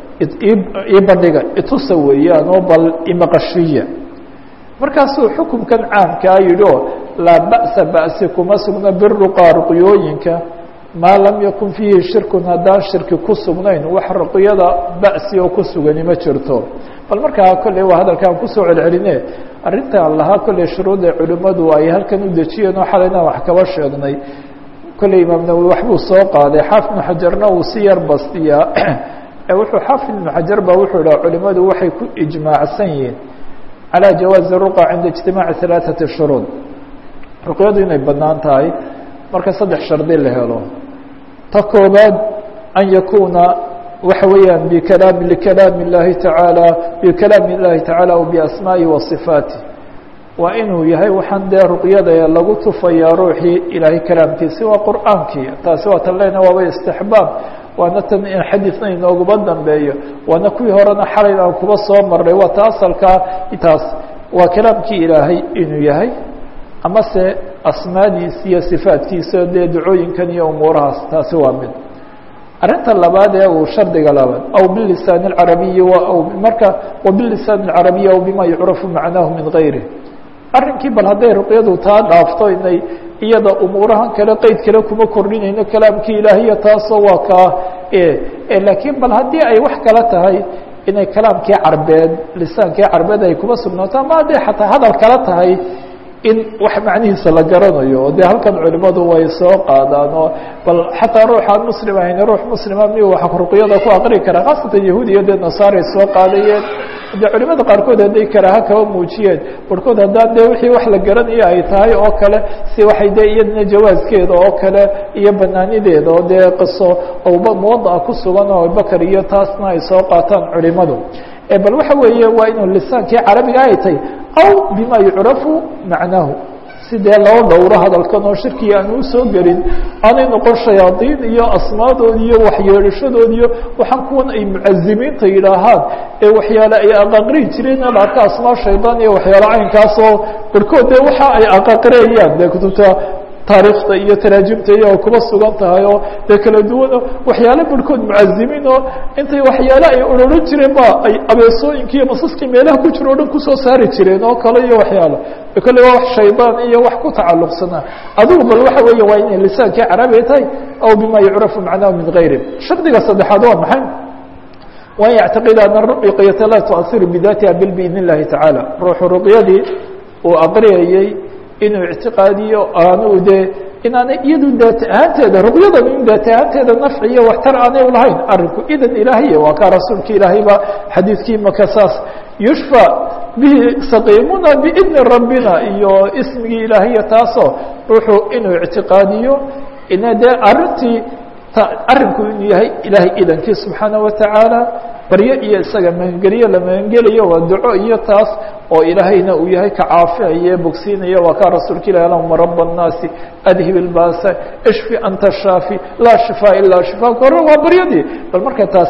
ii bandhiga itusa weeyaan oo bal imaqashiya markaasuu xukumkan caamkaa yidhi oo laa ba'sa ba'si kuma sugna biruqaa ruqyooyinka maa lam yakun fiihi shirkun haddaan shirki ku sugnayn wax ruqyada ba'si oo ku sugani ma jirto bal markaa kolley waa hadalkaan kusoo celceline arrintaan lahaa kolley shuruudda culimmadu ay halkan u dejiyeen oo xalayna wax kaba sheegnay kolley imaam nawowi waxbuu soo qaaday xaafid ibnu xajarna uu si yar bastiyaa wuxuu xaafid ibnu xajar ba wuxuu idhaha culimmadu waxay ku ijmaacsan yihiin calى jawaazi ruqa cinda ijtimaaci halaaثati shuruud ruqyadu inay banaan tahay marka saddex shardi la helo ta koobaad an yakuuna waxa weeyaan bikalaam likalaam اllahi taalى bikalaam اllahi tacaalى o biasmaaءi wa صifaati waa inuu yahay waxaan dee ruqyada lagu tufayaa ruuxii ilaahay kalaamkiisi waa qur'aankii taasi waa tan lena waaba istixbaab waana tan xadiidna inooguma dambeeyo waana kuwii horena xalayna aan kuba soo marnay waa ta asalkaa taas waa kalaamkii ilaahay inuu yahay amase asmaadiisa iyo sifaatkiisa dee ducooyinkan iyo umuurahaas taasi waa mid arrinta labaad ee uu shardiga labaad aw bilisaan اcarabiyi aw marka wabilisaan اcarabiyi aw bima yucrafu macnaahu min gayri arrinkii bal hadday ruqyadu taa dhaafto inay iyada umuurahan kale qeyd kale kuma kordhinayno kalaamkii ilaahiya taasoo waa kaa laakiin bal haddii ay wax kala tahay inay kalaamkii carbeed lisaankii carbeed ay kuma sugnaato ama hadday xataa hadal kala tahay in wax macnihiisa la garanayo dee halkan culimadu way soo qaadaan oo bal xataa ruuxaan muslim ahayn ruux muslima miyu wax ruqyada ku aqri karaa khaasatan yahuud iyo dee nasaaray soo qaadayeen de culimada qaarkood hadday karaaha kaba muujiyeen barhkood haddaan dee wixii wax la garanayo ay tahay oo kale si waxay dee iyadana jawaaskeeda oo kale iyo banaanideeda oo dee qiso oba muwadaca ku sugan oo abubakar iyo taasna ay soo qaataan culimadu bal waxa weeye waa inuu lisaankii carabiga ay tahay aw bima yucrafu macnaahu sidee loo dhowro hadalkan oo shirkiga aan usoo gelin aanay noqon shayaadiin iyo asmaadood iyo waxyeedhashadood iyo waxaan kuwan ay mucazimiinta yidhaahaan ee waxyaale ay aqaqri jireen la arka asmaa shaydaan iyo waxyaale caynkaasoo barhkood dee waxa ay aqaqreeyaan dee kutubta taariikhda iyo taraajimta iyo kuba sugan tahay oo dee kala duwano waxyaale barhkood mucazimiin oo intay waxyaale ay ororan jireen ba ay abeesooyinkii iyo masaskii meelaha ku jiro o dhan kusoo saari jireen oo kale iyo waxyaalo kale waa wax shaydaan iyo wax ku tacalluqsanaa adigu bal waxa weeye waa inay lisaankii carabiga tahay aw bima yucrafu macnahu min gayri shardiga saddexaad waa maxay waan yactaqida ana ruqyata laa tuasiru bidatiha bil biidn اllahi tacaala ruuxu ruqyadii uu aqriyayey inuu ictiqaadiyo aanu dee inaanay iyadu daat ahaanteeda ruqyadan in daat ahaanteeda nafci iyo waxtar aanay lahayn arinku idan ilaahiya waa kaa rasuulka ilaahay ba xadiidkii maka saas yushfa bihi saqiimuna biidni rabbina iyo ismigii ilaahiya taasoo ruuxu inuu ictiqaadiyo ina dee arintii arinku inuu yahay ilaahay idankii subxaana watacaala baryo iyo isaga magangelyo la magangelayo waa duco iyo taas oo ilaahayna uu yahay ka caafiaye bogsiinaya waa kaa rasuulka ilahi allahuma raba الnaasi adhib ilbasa ishfi anta shaafi laa shifaa ilaa shifaaka hore waa baryadii bal marka taas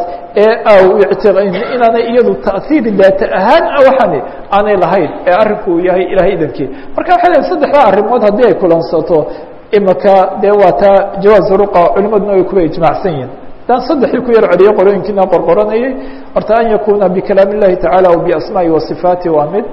ee inaanay iyadu taأhiir daata ahaan waxani aanay lahayn ee arinku uu yahay ilahay idankii marka waxay leeay saddexda arrimood haddii ay kulansato imaka dee waa taa jawaaz ruqa culimaduna way kuwa ijmacsan yihin dan saddexdii ku yar celiyo qorooyinkiina qorqoranayay horta an yakuna bikalaam الlahi tacalى o biasmaai wasifaati waa mid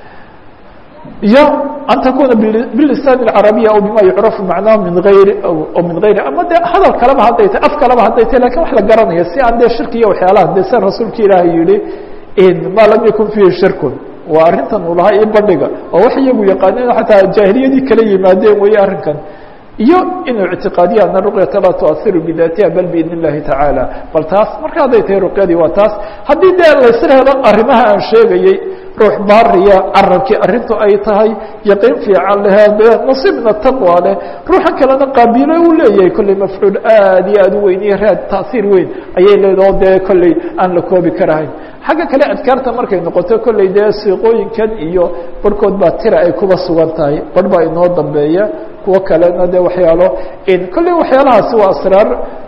iyo an takuna bilisan اcarabiya aw bima yucrafu macnahu min ayri min gayri ama de hadal kaleba hadday tahy af kaleba hadday tahy lakin wax la garanayo si aan dee shirki iyo waxyaalaha de sa rasuulka ilaahay yihi ma lam yakun fihi shirkun waa arrintan uu lahaa io bandhiga oo wax iyagu yaqaaneen xataa jaahiliyadii kala yimaadeen weeye arrinkan iyo inuu ictiqaadiya ana ruqyata laa tuasiru bidaatiha bal biidn اllahi tacaala bal taas marka hadday tahay ruqyadii waa taas haddii dee laysla helo arrimaha aan sheegayey ruux baariya carabkii arrintu ay tahay yaqiin fiican leh dee nasiibna taqwa leh ruuxa kalena qaabiilo uu leeyahay kolley mafcuul aad iyo aad u weyn iyo raad taasiir weyn ayay leedaho dee kolley aan la koobi karahayn xagga kale adkaarta markay noqoto kolley dee siiqooyinkan iyo barhkood baa tira ay kuba sugan tahay barh baa inoo dambeeya kuwo kalena de waxyaalo kolley waxyaalahaasi waa asraar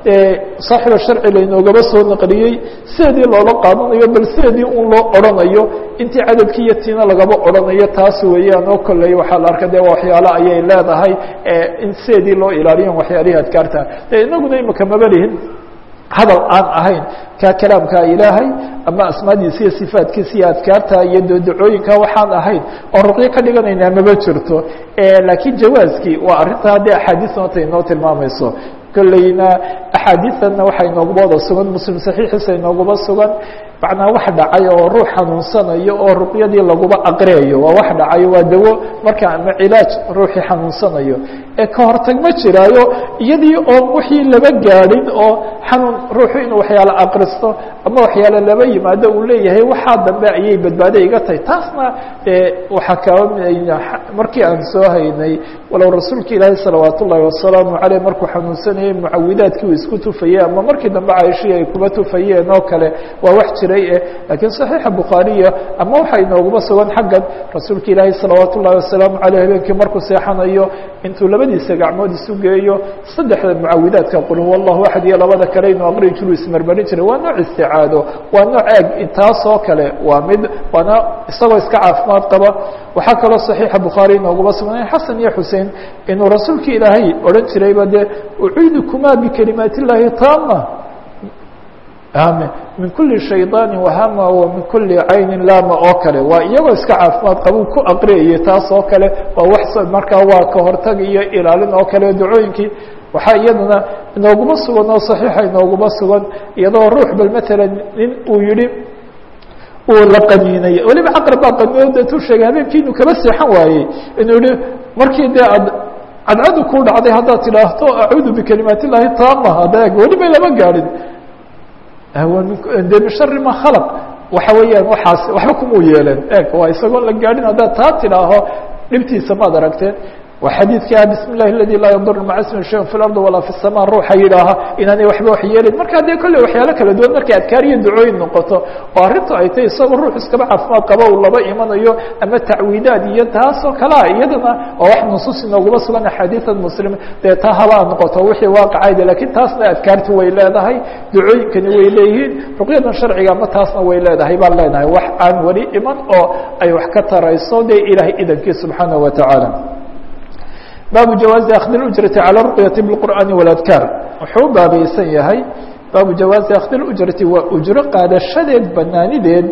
saaxiba sharci laynoogaba soo naqliyey sideedii loola qaadanayo bal sideedii un loo odrhanayo intii cadadkii iyo tiina lagaba odrhanayo taas weeyaan oo kolley waxaa la arka de waxyaalo ayay leedahay in sideedii loo ilaaliyan waxyaalihii adkaarta de inaguna imika maba lihin hadal aan ahayn ka kalaamka ilaahay ama asmaadiisa iyo sifaatkiisa iyo adkaarta iyo dodacooyinka waxaan ahayn oo ruqyo ka dhiganaynaa maba jirto laakiin jawaaskii waa arrinta haddii axaadiis nota inoo tilmaamayso kolleyna axaadiistanna waxaa inooguma wada sugan muslim saxiixiisa inooguma sugan macnaa wax dhacay oo ruux xanuunsanayo oo ruqyadii laguba aqriyayo waa wax dhacayo waa dawo marka ama cilaaj ruuxii xanuunsanayo ee ka hortag ma jiraayo iyadii oo wixii laba gaadhin oo xanuun ruuxu inuu waxyaalo aqristo ama waxyaalo laba yimaado uu leeyahay waxaa dambe ayay badbaado iga tahay taasna waxaa kaba markii aan soo haynay walow rasuulka ilaahi salawaat ullahi wasalaamu caleyh markuu xanuunsanayay mucawidaadkii uu isku tufayey ama markii dambe caaishii ay kuba tufayeen oo kale waa wax jiray eh laakiin صaxiixa bukhaariya ama waxaa inooguma sugan xaggan rasuulka ilaahi salawaat ullahi wasalaamu caleyh habeenkii markuu seexanayo intuu labadiisa gacmood isu geeyo saddexda mucawidaadka qul huwa allahu axad iyo labada kale inuu aqri jiru ismarmarin jiray waa nooc isticaado waa nooc eeg intaasoo kale waa mid waana isagoo iska caafimaad qaba waxaa kaloo صaxiixa bukhaari inooguma sugnay xasan iyo xusein inuu rasuulka ilaahay odhan jirayba dee uciidukuma bikalimaat اllahi taama min kuli shayطaani wahama wa min kuli cayni laama oo kale waa iyagoo iska caafimaad qabuu ku aqriyayay taas oo kale waa wax markaa waa ka hortag iyo ilaalin oo kale dacooyinkii waxaa iyadana inooguma sugan oo صaxiixa inooguma sugan iyadoo ruux bal matalan nin uu yihi uu la qaniinay weliba caqrab baa qaniyo deetuu sheegay habeenkii inuu kaba seexan waayey inuu yihi markii dee ad cadcadu ku dhacday haddaad tidhaahto acuudu bikalimaat اllahi taama adeeg welibay lama gaadhin de min shari ma khalaq waxa weeyaan waxaas waxba kumuu yeeleen eg waa isagoon la gaadhin haddaad taa tidhaaho dhibtiisa maad aragteen waa xadiidka bismi اllahi aladi laa yadur maca ismi shayin fi lardi walaa fi الsama ruuxa yidhaaha inaanay waxba wax yeelin marka dee kolley waxyaalo kala duwan markay adkaar iyo ducooyin noqoto oo arrintu ay tahay isagoo ruux iskaba caafimaad qaba uu laba imanayo ama tacwiidaad iyo taasoo kalea iyadana oo wax nusuus inooguma sugan axaadiian muslim dee taa habaa noqoto wixii waaqicayda lakiin taasna adkaarti way leedahay ducooyinkani way leeyihiin ruqyadan sharciga ama taasna way leedahay baan leenahay wax aan weli iman oo ay wax ka tarayso dee ilaahay idankii subxaanaه wa tacaala baabu jawaazi akdi اujrati calى ruqyati bاqur'aani wاladkaar wuxuu baabaysan yahay baabu jawaazi akdi اujrati waa ujro qaadashadeed banaanideed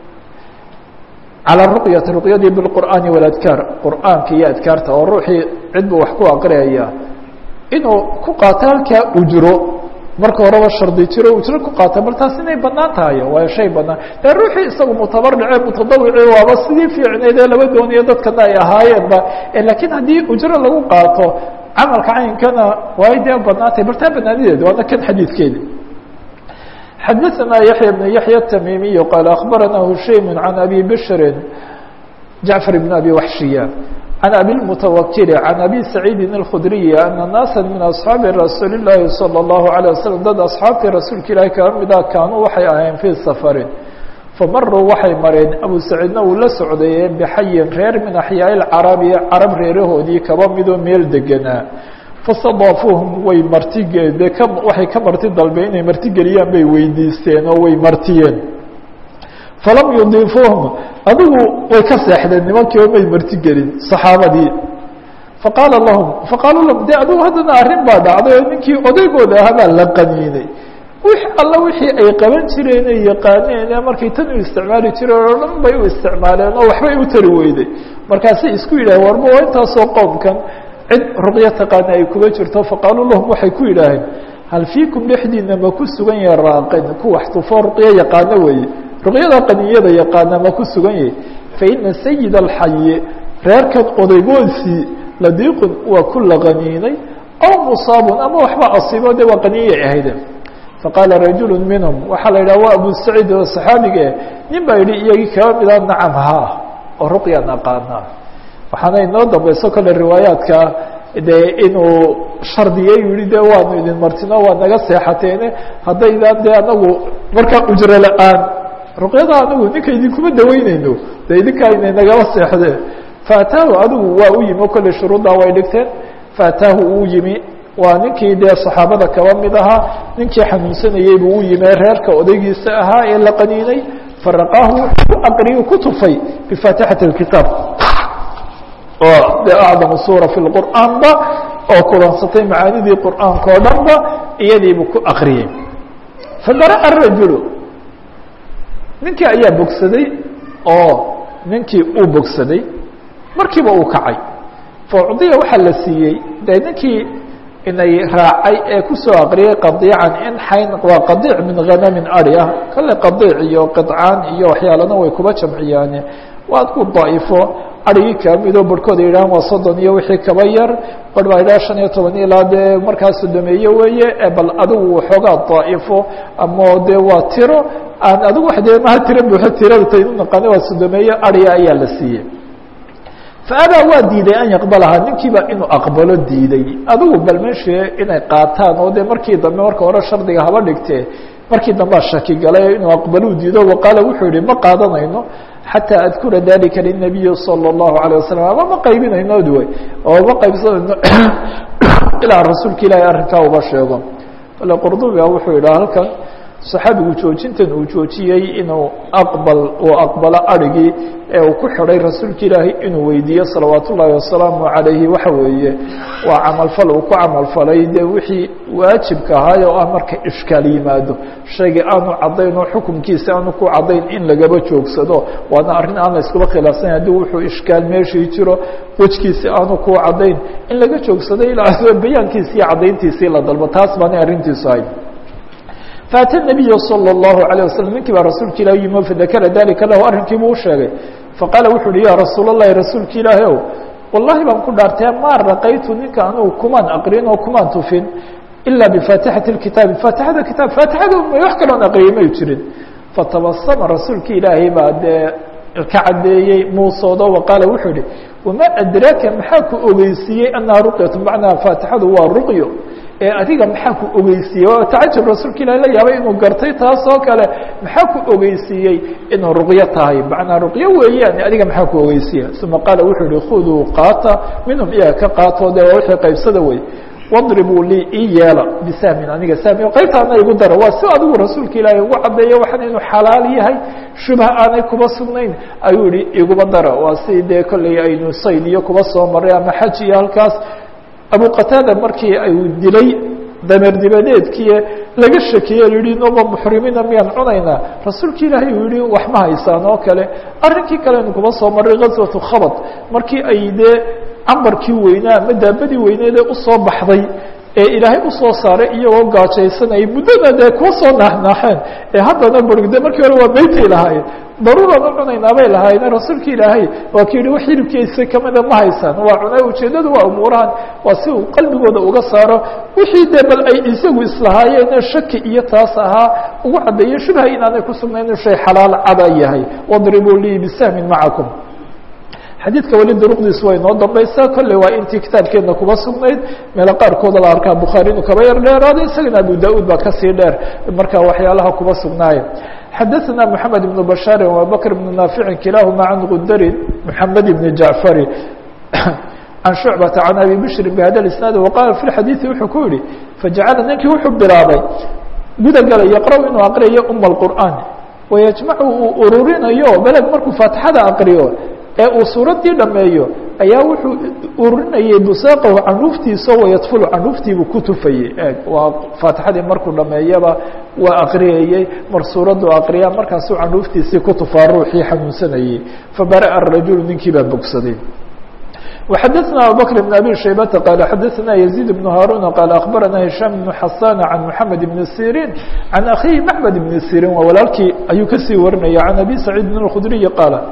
calى ruqyati ruqyadii biاlqur'aani wاladkaar qur'aanka iyo adkaarta oo ruuxii cid buu wax ku aqriyaya inuu ku qaato halkaa ujro marka horeba shardi jiro ujro ku qaata bal taas inay banaan tahay waa shay banaan dee ruuxii isagu mutabarrice mutadawici waaba sidii fiicneyd ee laba dooniyo dadkana ay ahaayeenba lakiin haddii ujro lagu qaato camalka caynkana way dee banaan tahay bal taa banaanideed waana kan xadiidkeedi xadaثna yaحya بن yaحya التmimiي qال أخbarana hushaym عan abi bشri jaعفر بن abi وaxshiya عن أbي المتوkل عن أbي سعيidi الkخdري أنa ناaسا min أصحاabi رasuuل اللahi صلى الله عليه وسلم dad أصxaabtii rasuulka ilahi kaba mida kaanuu waxay ahayeen fي sفrin famaruu waxay mareen abu saciidna uu la socday bxayin reer min أحyaaء الcarabi carab reerahoodii kaba midoo meel deganaa faاstadaafuuhum way martige de k waxay ka marti dalbeen inay martigeliyaan bay weydiisteen oo way martiyeen falam yudiifuuhum adigu way ka seexdeen nimankii oo may martigelin saxaabadii faqaala lahum faqaaluu lahum de adigu haddana arrin baa dhacday oo ninkii odaygooda ahaa baa la qaniinay wix alla wixii ay qaban jireen ay yaqaaneen markay tan u isticmaali jireen oo dhan bay u isticmaaleen oo waxbay u tari weyday markaasay isku yidhaheen warma waa intaasoo qowmkan cid ruqyo taqaana ay kuba jirto faqaaluu lahum waxay ku yidhaaheen hal fiikum dhexdiina ma ku sugan yahay raaqin ku wax tufo ruqyo yaqaano weeye ruqyada qaniyada yaqaana ma ku sugan yahay faina sayid alxayi reerkan odaygoodii ladiiqun waa ku laqaniinay aw musaabun ama waxba asiibo de waa qaniiyay ahayde faqaala rajulu minhum waxaa la yidhaha waa abu saciid oo saxaabigae nin baa yidhi iyagii kaba mida nacam haa oo ruqyaan aqaanaa waxaana inoo dambayso kale riwaayaadka dee inuu shardiye yihi de waanu idin martino waa naga seexateene haddaydan dee anagu markaa ujro la-aan ruqyada anagu ninka idinkuma daweyneyno de idinkaa inay nagala seexdeen faataahu adigu waa u yimi o kolley shuruuddaa way dhigteen faataahu uu yimi waa ninkii dee saxaabada kaba mid ahaa ninkii xanuunsanayey buu u yimi reerka odaygiisa ahaa ee la qaniinay faraqaahu wuxuu aqriyu ku tufay bifaatixati اkitaab oo de acdamu suura fi lqur'aanba oo kulansatay macaanidii qur'aanka oo dhan ba iyadiibuu ku akriyey fabara'a rajulu ninkii ayaa bogsaday oo ninkii uu bogsaday markiiba uu kacay faucdiya waxaa la siiyey de ninkii inay raacay ee kusoo aqriyay qadiican in xayn waa qadiic min hanamin ari ah kale qadiic iyo qidcaan iyo waxyaalana way kuba jamciyaane waad ku daa'ifo arigii kamidoo barhkooda yidhahan waa soddon iyo wixii kaba yar barh baa yidhaha shan iyo toban ilaa dee markaas sodomeeye weeye bal adigu waxoogaa daa'ifo ama dee waa tiro aan adigu wa dee maha tiro buuxo tirada taynu naqaana waa sodomeeye ariga ayaa la siiyey faabaa waa diiday an yaqbalahaa ninkiiba inuu aqbalo diiday adigu bal meeshe inay qaataan oo dee markii dambe marka hore shardiga haba dhigtee markii dambea shaki galay inuu aqbaluu diido waqaala wuxuu yihi ma qaadanayno xatىa adkura dalika lلnabiyi salى الlahu عalيه wasalam ama ma qaybinayno duway oo ma qaybsanayno ilaa rasuulka ilaahay arrinkaa uba sheego ale qurdubiga wuxuu yidhaha halkan saxaabigu joojintan uu joojiyey inuu aqbal uu aqbalo arigii ee uu ku xidhay rasuulka ilaahay inuu weydiiyo salawaat ullaahi wasalaamu calayhi waxa weeye waa camalfal uu ku camalfalay dee wixii waajibka ahaay oo ah marka ishkaal yimaado shayga aanu caddayn oo xukunkiisa aanu ku caddayn in lagaba joogsado waana arrin aan la iskuba khilaafsanya haddii wuxuu ishkaal meeshii jiro wejkiisi aanu ku caddayn in laga joogsado ilaa bayaankiisi iyo caddayntiisii la dalbo taas baanay arrintiisu ahayd faata nabiya salى اllahu عalيه waslm ninkii baa rasuulka ilah yimi o fadakara dalika lahu arrinkiibuu u sheegay faqaala wuxu uhi ya rasuul اllahi rasuulka ilaahi ow wallahi baan ku dhaartee maa raqaytu ninka anugu kumaan aqrin oo kumaan tufin ila bifaatixati اkitaabi faatixada kitaab faatixada wax kaloon aqriyay may jirin fatabasama rasuulka ilaahay baa dee ka caddeeyey muusoodo waqaala wuxuu ihi wamaa adraaka maxaa ku ogeysiiyey annaha ruqyatu macnaha faatixadu waa ruqyo ee adiga maxaa ku ogeysiiyey oo tacajub rasuulka ilahi la yaabay inuu gartay taas oo kale maxaa ku ogeysiiyey inuu ruqyo tahay macnaa ruqyo weeyaan adiga maxaa ku ogeysiiya uma qaala wuxuu yihi khuduu qaata minhum iyaga ka qaato dee waa wixii qaybsada wey wadribuu lii ii yeela bisahmin aniga sahmi qaybtaana igu dara waa si adigu rasuulka ilaahay ugu caddeeyo waxaan inuu xalaal yahay shubha aanay kuba sugnayn ayuu yihi iguma dara waa si dee kolley aynu sayd iyo kuba soo maray ama xaj iyo halkaas abu qataada markii ayuu dilay dameer dibadeedkii laga shakiyey yihi noba muxrimiina miyaan cunaynaa rasuulka ilaahay uu yihi wax ma haysaan oo kale arrinkii kale aynu kuba soo maray gaswatu khabad markii ay dee cambarkii weynaa ama daabadii weyneedee usoo baxday ee ilaahay usoo saaray iyagoo gaajaysanayay muddada dee kuwa soo naaxnaaxeen ee haddana burgde markii hore waa beytay lahaayeen daruuraan u cunaynaa bay lahaayeen rasuulka ilaahay waa ki yihi wax hilibkiisa kamida ma haysaan waa cunay ujeeddadu waa umuurahan waa si uu qalbigooda uga saaro wixii dee bal ay isagu islahaayeen shaki iyo taas ahaa ugu caddeeyo shubha inaanay ku sugnayn inuu shay xalaal cada yahay wadribuu lii bisahmin macakum xadiidka weli duruqdiisu way noo dambaysaa kolley waa intii kitaabkeedna kuba sugnayd meelo qaarkooda la arkaa bukhaari inuu kaba yar dheeraaday isagana abu da-uud baa kasii dheer marka waxyaalaha kuba sugnaaya xadaثna mحamed بن bashاari وabakr بن naafici kilahuma can gudarin mحamed بn jaعfari can shucbata can abi bshri bhada isnaad waqala fi xadiiثi wuxuu ku yihi fajacala ninkii wuxuu bilaabay guda galay yaqra' inuu aqriyayo uma اqur'aan wayajmacu uu ururinayo beleg markuu faatixada aqriyo ee uu suuraddii dhameeyo ayaa wuxuu ururinayay busaaqahu canuuftiisa wayadfulu canuuftiibuu ku tufayey eeg waa faatixadii markuu dhameeyaba waa aqriyayey mar suuraddu aqriya markaasuu canuuftiisii ku tufaa ruuxii xanuunsanayey fabara'a rajulu ninkii baa bogsaday وxadثna abubكر بن abي شhaybةa qال xadثna يزيد بن هاrون qال أخbarana هiشام بن حasان عن محamed بن سيrين عن أkخhihi محmed بن سيrين waa walaalkii ayuu kasii warinaya عن أbي سعيid بن الkخdري qaaل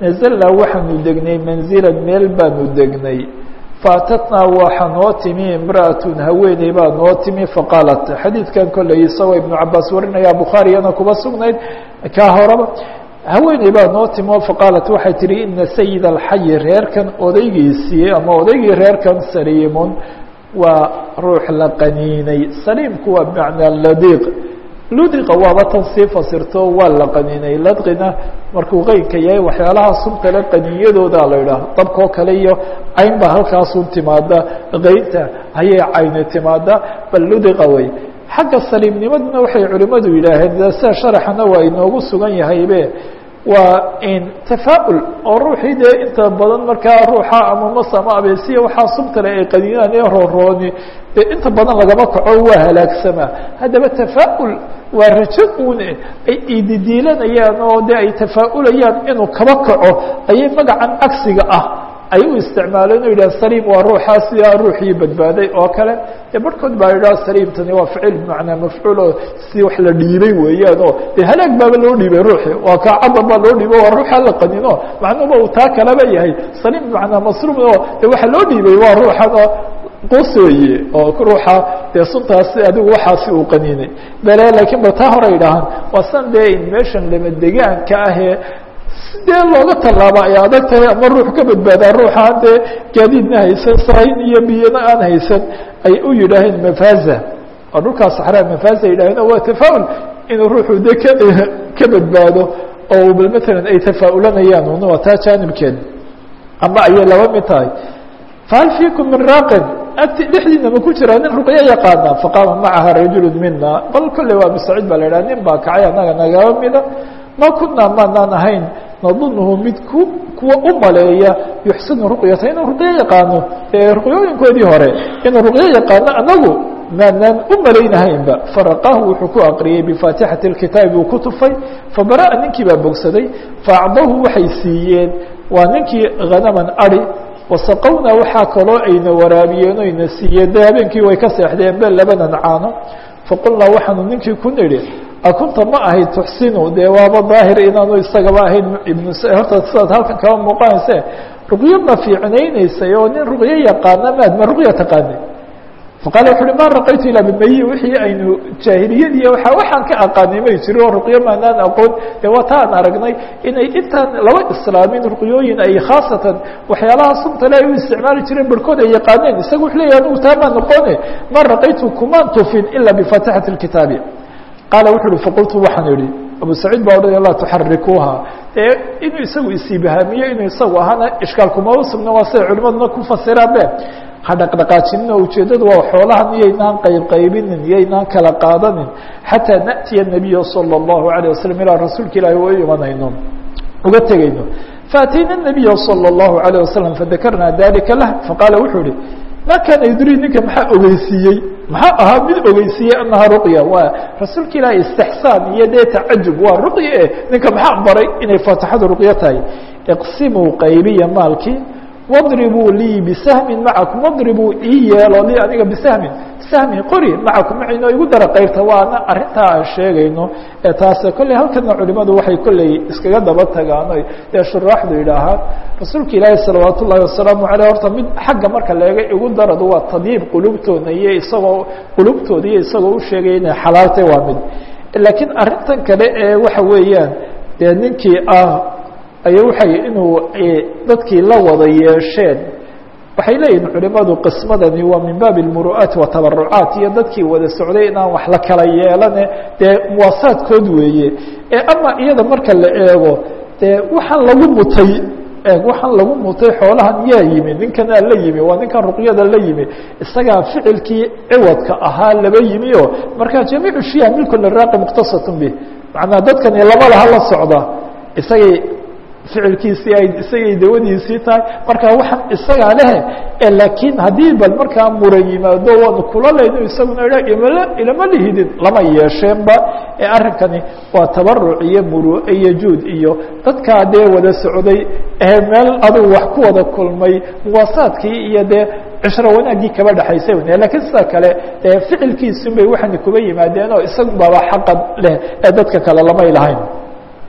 nazalnaa waxaanu degnay manzilan meel baanu degnay faatatnaa waxa noo timi imra'atun haweeney baa noo timi faqaalat xadiidkan kolley isagoo ibnu cabaas warinaya bukhaariyana kuba sugnayd kaa horaba haweeney baa noo timi oo faqaalat waxay tihi ina sayid alxayi reerkan odaygiisii ama odaygii reerkan saliimun waa ruux la qaniinay saliimku waa bimacnaa ladiiq ludiqa waaba tan sii fasirto waa la qaniinay ladqina markuu qeynka yahay waxyaalaha suntale qaniinyadooda la idhaah dabkoo kale iyo cayn baa halkaasun timaada qeynta ayay cayni timaada bal ludiqa wey xagga saliimnimaduna waxay culimmadu yidhaaheen sida sharaxana waa inoogu sugan yahaybe waa in tafaa-ul oo ruuxii dee inta badan markaa ruuxa ama mas ama abeesiya waxaa subtale ay qaniinaan ee roorooni dee inta badan lagama kaco waa halaagsamaa haddaba tafaa-ul waa rajo uune ay ididiilanayaan oo de ay tafaa-ulayaan inuu kaba kaco ayay magacan cagsiga ah ay u isticmaaleen o yidhah saliim waa ruuxaa sidaa ruuxii badbaaday oo kale dee barhkood baa yidhaha saliimtani waa ficil bimacnaa mafcuul oo si wax la dhiibay weeyaan oo dee halaag baaba loo dhiibay ruuxi waa kaa cadar baa loo dhiibay waa ruuxa la qanino macnuba uu taa kalaba yahay saliim bimacnaa masruum oo de waxa loo dhiibay waa ruuxan oo qus weeye oo ruuxa dee suntaasi adigu waxaasi uu qaniinay bale laakiin ba taa hore idhaahaan waa san dee in meeshan lama degaanka ahee sidee looga tallaaba ay adag tahay ama ruux ka badbaadaa ruuxaan dee gaadiidna haysan sahayn iyo biyana aan haysan ay u yidhaaheen mafaza oo dhulkaa saxraa mafaza yidhaheen waa tafaa-ul inuu ruuxu de ka ka badbaado oo bal matalan ay tafaa-ulanayaan un waa taa jaanibkeed ama ayay laba mid tahay fahal fiikum min raaqin agti dhexdiina ma ku jiraa nin ruqyo yaqaana faqaama macaha rajulu mina bal kolley waa musaciid baa la idhaha nin baa kacay annaga nagaba mida ma kunaa maanaan ahayn nadunhu mid ku kuwa u maleeya yuxsinu ruqyata inuu ruqyo yaqaano ee ruqyooyinkoodii hore inuu ruqyo yaqaano anagu maanaan u malaynahaynba faraqahu wuxuu ku aqriyey bifaatixati اkitaabi uu ku tufay fabara'a ninkii baa bogsaday faacdahu waxay siiyeen waa ninkii hanaman ari wasaqowna waxaa kaloo ayna waraabiyeen o ayna siiyeen de habeenkii way ka seexdeen be labanan caano faqulnaa waxaanu ninkii ku nidhi akunta ma ahayd tuxsinu dee waaba daahir inaanu isagaba ahayn ibn horta sidaad halkan kaba muuqanayse ruqyo ma fiicnaynaysay oo nin ruqyo yaqaana maad ma ruqya taqaanay faqala wuxu uhi ma raqaytu ilaa bimayi wixii aynu jaahiliyadiiy waa waxaan ka aqaanay may jiri oo ruqyo maanaan aqoon dee waa ta aan aragnay inay intaan laba islaamin ruqyooyin ay khaasatan waxyaalaha suntale ay u isticmaali jireen barhkood ay yaqaaneen isaga wuxu leeyahy anugu taa maa noqone ma raqaytu kumaan tufin ila bifaatixati اkitaabi qaala wuxu uhi faqultu waxaan idhi abu saciid baa odhanaya laa tuxarikuuha dee inuu isagu isiibahamiyo inuu isagu ahaana ishkaalkuma usugna waa siday culimaduna ku fasiraan be ha dhaqdhaqaajinina ujeeddadu waa xoolahan iyaynaan qaybqaybinin iyaynaan kala qaadanin xataa na'tiya nabiya salى اllahu alayه wasalam ilaa rasuulka ilaahi u imanayno uga tegayno faatayna nabiya salى اllahu alayه wasalam fadakarnaa dalika lah faqaala wuxuu ihi ma kaana yudrii ninka maxaa ogeysiiyey maxaa ahaa mid ogeysiiyey anaha ruqya waa rasuulka ilaahi istixsaan iyo dee tacajub waa ruqya eh ninka maxaa baray inay faatixadu ruqyo tahay iqsimuu qaybiya maalkii wadribuu lii bisahmin macakum wadribuu ii yeelo lii aniga bisahmin sahmin qori macakum maciino igu dara qaybta waana arrintaa aan sheegayno ee taase kolley halkana culimadu waxay kolley iskaga daba tagaano dee shuraaxdu yidhaahaan rasuulka ilaahi salawaat ullahi wasalaamu aleyh horta mid xagga marka leega igu daradu waa tadyiib qulubtooda iyo isagoo qulubtooda iyo isagoo u sheegaya inay xalaaltay waa mid laakiin arrintan kale ee waxa weeyaan dee ninkii ah aya waxay inuu dadkii la wada yeesheen waxay leeyihin culimadu qismadani waa min baabi اmuru'aati watabarucaat iyo dadkii wada socday inaan wax la kala yeelane dee muwaasaadkood weeye ee ama iyada marka la eego dee waxaan lagu mutay waxaan lagu mutay xoolahan yaa yimi ninkanaa la yimi waa ninkan ruqyada la yimi isagaa ficilkii ciwadka ahaa laba yimi o marka jamiicu shiya milku liraaqi muqtasatun bih macnaa dadkani laba laha la socda isagay ficilkiisii ay isagay dawadiisii tahay marka waxaan isagaa lehe laakiin haddii bal markaa muran yimaado waanu kula layno isaguna idha imala ilama lihidin lama yeesheenba ee arrinkani waa tabaruc iyo muru'e iyo juud iyo dadkaa dee wada socday ee meel adugu wax ku wada kulmay muwaasaadkii iyo dee cishro wanaaggii kaba dhexaysay wn lakiin sida kale dee ficilkiisun bay waxaana kuba yimaadeen oo isagun baaba xaqan leh ee dadka kale lamay lahayn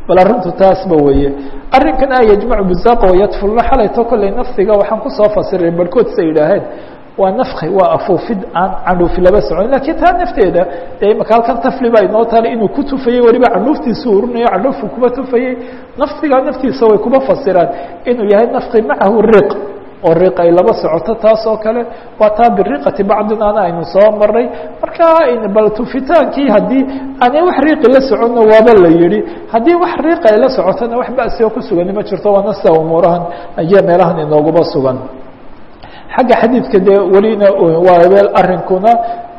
bal arrintu taasba weeye arrinkan a yajmacu buzaqa wayadfulna xalayto kolley nafsiga waxaan kusoo fasiray barhkood sa yidhaaheen waa nafki waa afuufid aan candhuufi laba socon lakiin taa nafteeda dee imaka halkan tafli baa inoo taala inuu ku tufayey weliba candhuuftiisu urinayo candhuufku kuba tufayey nafsiga naftiisa way kuba fasiraan inuu yahay nafki macahu riq oo riq ay laba socoto taas oo kale waa taa biriqati bacdinaana aynu soo maray marka bal tufitaankii haddii aanay wax riiqi la soconna waaba la yihi haddii wax riiqa ay la socotona wax basioo ku sugani ma jirto waana sida umuurahan iyo meelahan inooguba sugan xagga xadiidka dee welina waabeel arrinkuna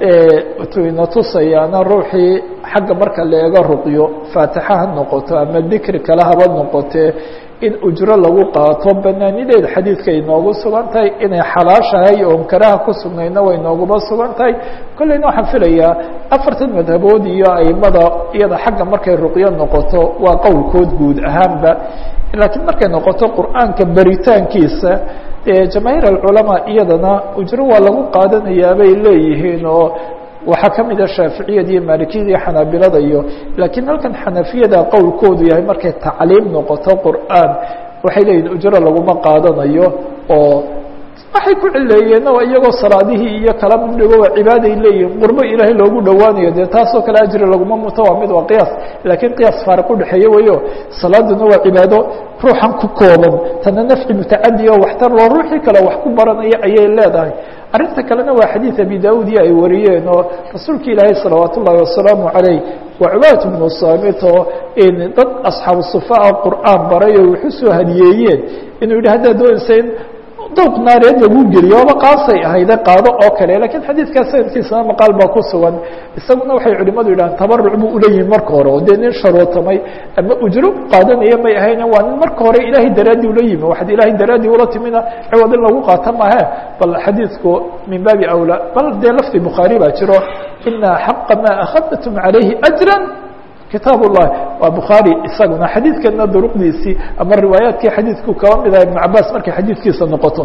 ina tusayaana ruuxii xagga marka la eego ruqyo faatixa ha noqoto ama dikri kale haba noqotee in ujro lagu qaato banaanideed xadiidka inoogu sugan tahay inay xalaashahay oon karaha ku sugnayna way nooguba sugan tahay kolleyna waxaan filayaa afartan madhabood iyo aimada iyada xagga markay ruqyo noqoto waa qowlkood guud ahaanba laakiin markay noqoto qur'aanka baritaankiisa jamaahiir alculamaa iyadana ujro waa lagu qaadanayaa bay leeyihiin oo waxaa ka mid a shaaficiyada iyo maalikiyada iyo xanaabilada iyo laakiin halkan xanafiyada qowlkoodu yahay markay tacliim noqoto qur'aan waxay leeyihin ujro laguma qaadanayo oo waxay ku cileeyeen oo iyagoo salaadihii iyo kala midhigo waa cibaaday leeyihin qurbo ilaahay loogu dhowaanayo dee taasoo kale ajri laguma muto waa mid waa qiyaas laakiin qiyaas faariq udhexeeye weyo salaaduna waa cibaado ruuxan ku kooban tana nafci mutacadi oo waxtar loo ruuxii kale wax ku baranaya ayay leedahay arrinta kalena waa xadiid abi daud iyo ay wariyeen oo rasuulka ilaahay salawaat ullahi wasalaamu calayh waa cubaadatu bnu saamit oo dad asxaabu sufaa qur'aan baray oo wuxu soo hadiyeeyeen inuu yidhi haddaad doonaysa in dowq naareed lagu geliyo oba qaasay ahayde qaado oo kale lakiin xadiidkaa sanadkiisana maqaal baa ku sugan isaguna waxay culimadu yidhahaan tabaruc buu uleeyihin marka hore oo dee nin sharootamay ama ujro qaadanaya may ahayne waa nin marka hore ilaahay daraaddii ula yimi waxaad ilaahay daraaddii ula timina ciwad in lagu qaata maahe bal xadiidku min baabi awlaa bal dee lafdi bukhaari baa jiro ina xaqa maa akhadtum calayhi ajra kitaab الlahi waa bukhaarي isaguna xadiidkana duruqdiisii ama riwaayaadkii xadiidku kaba mid aha iبn cabaas markay xadiidkiisa noqoto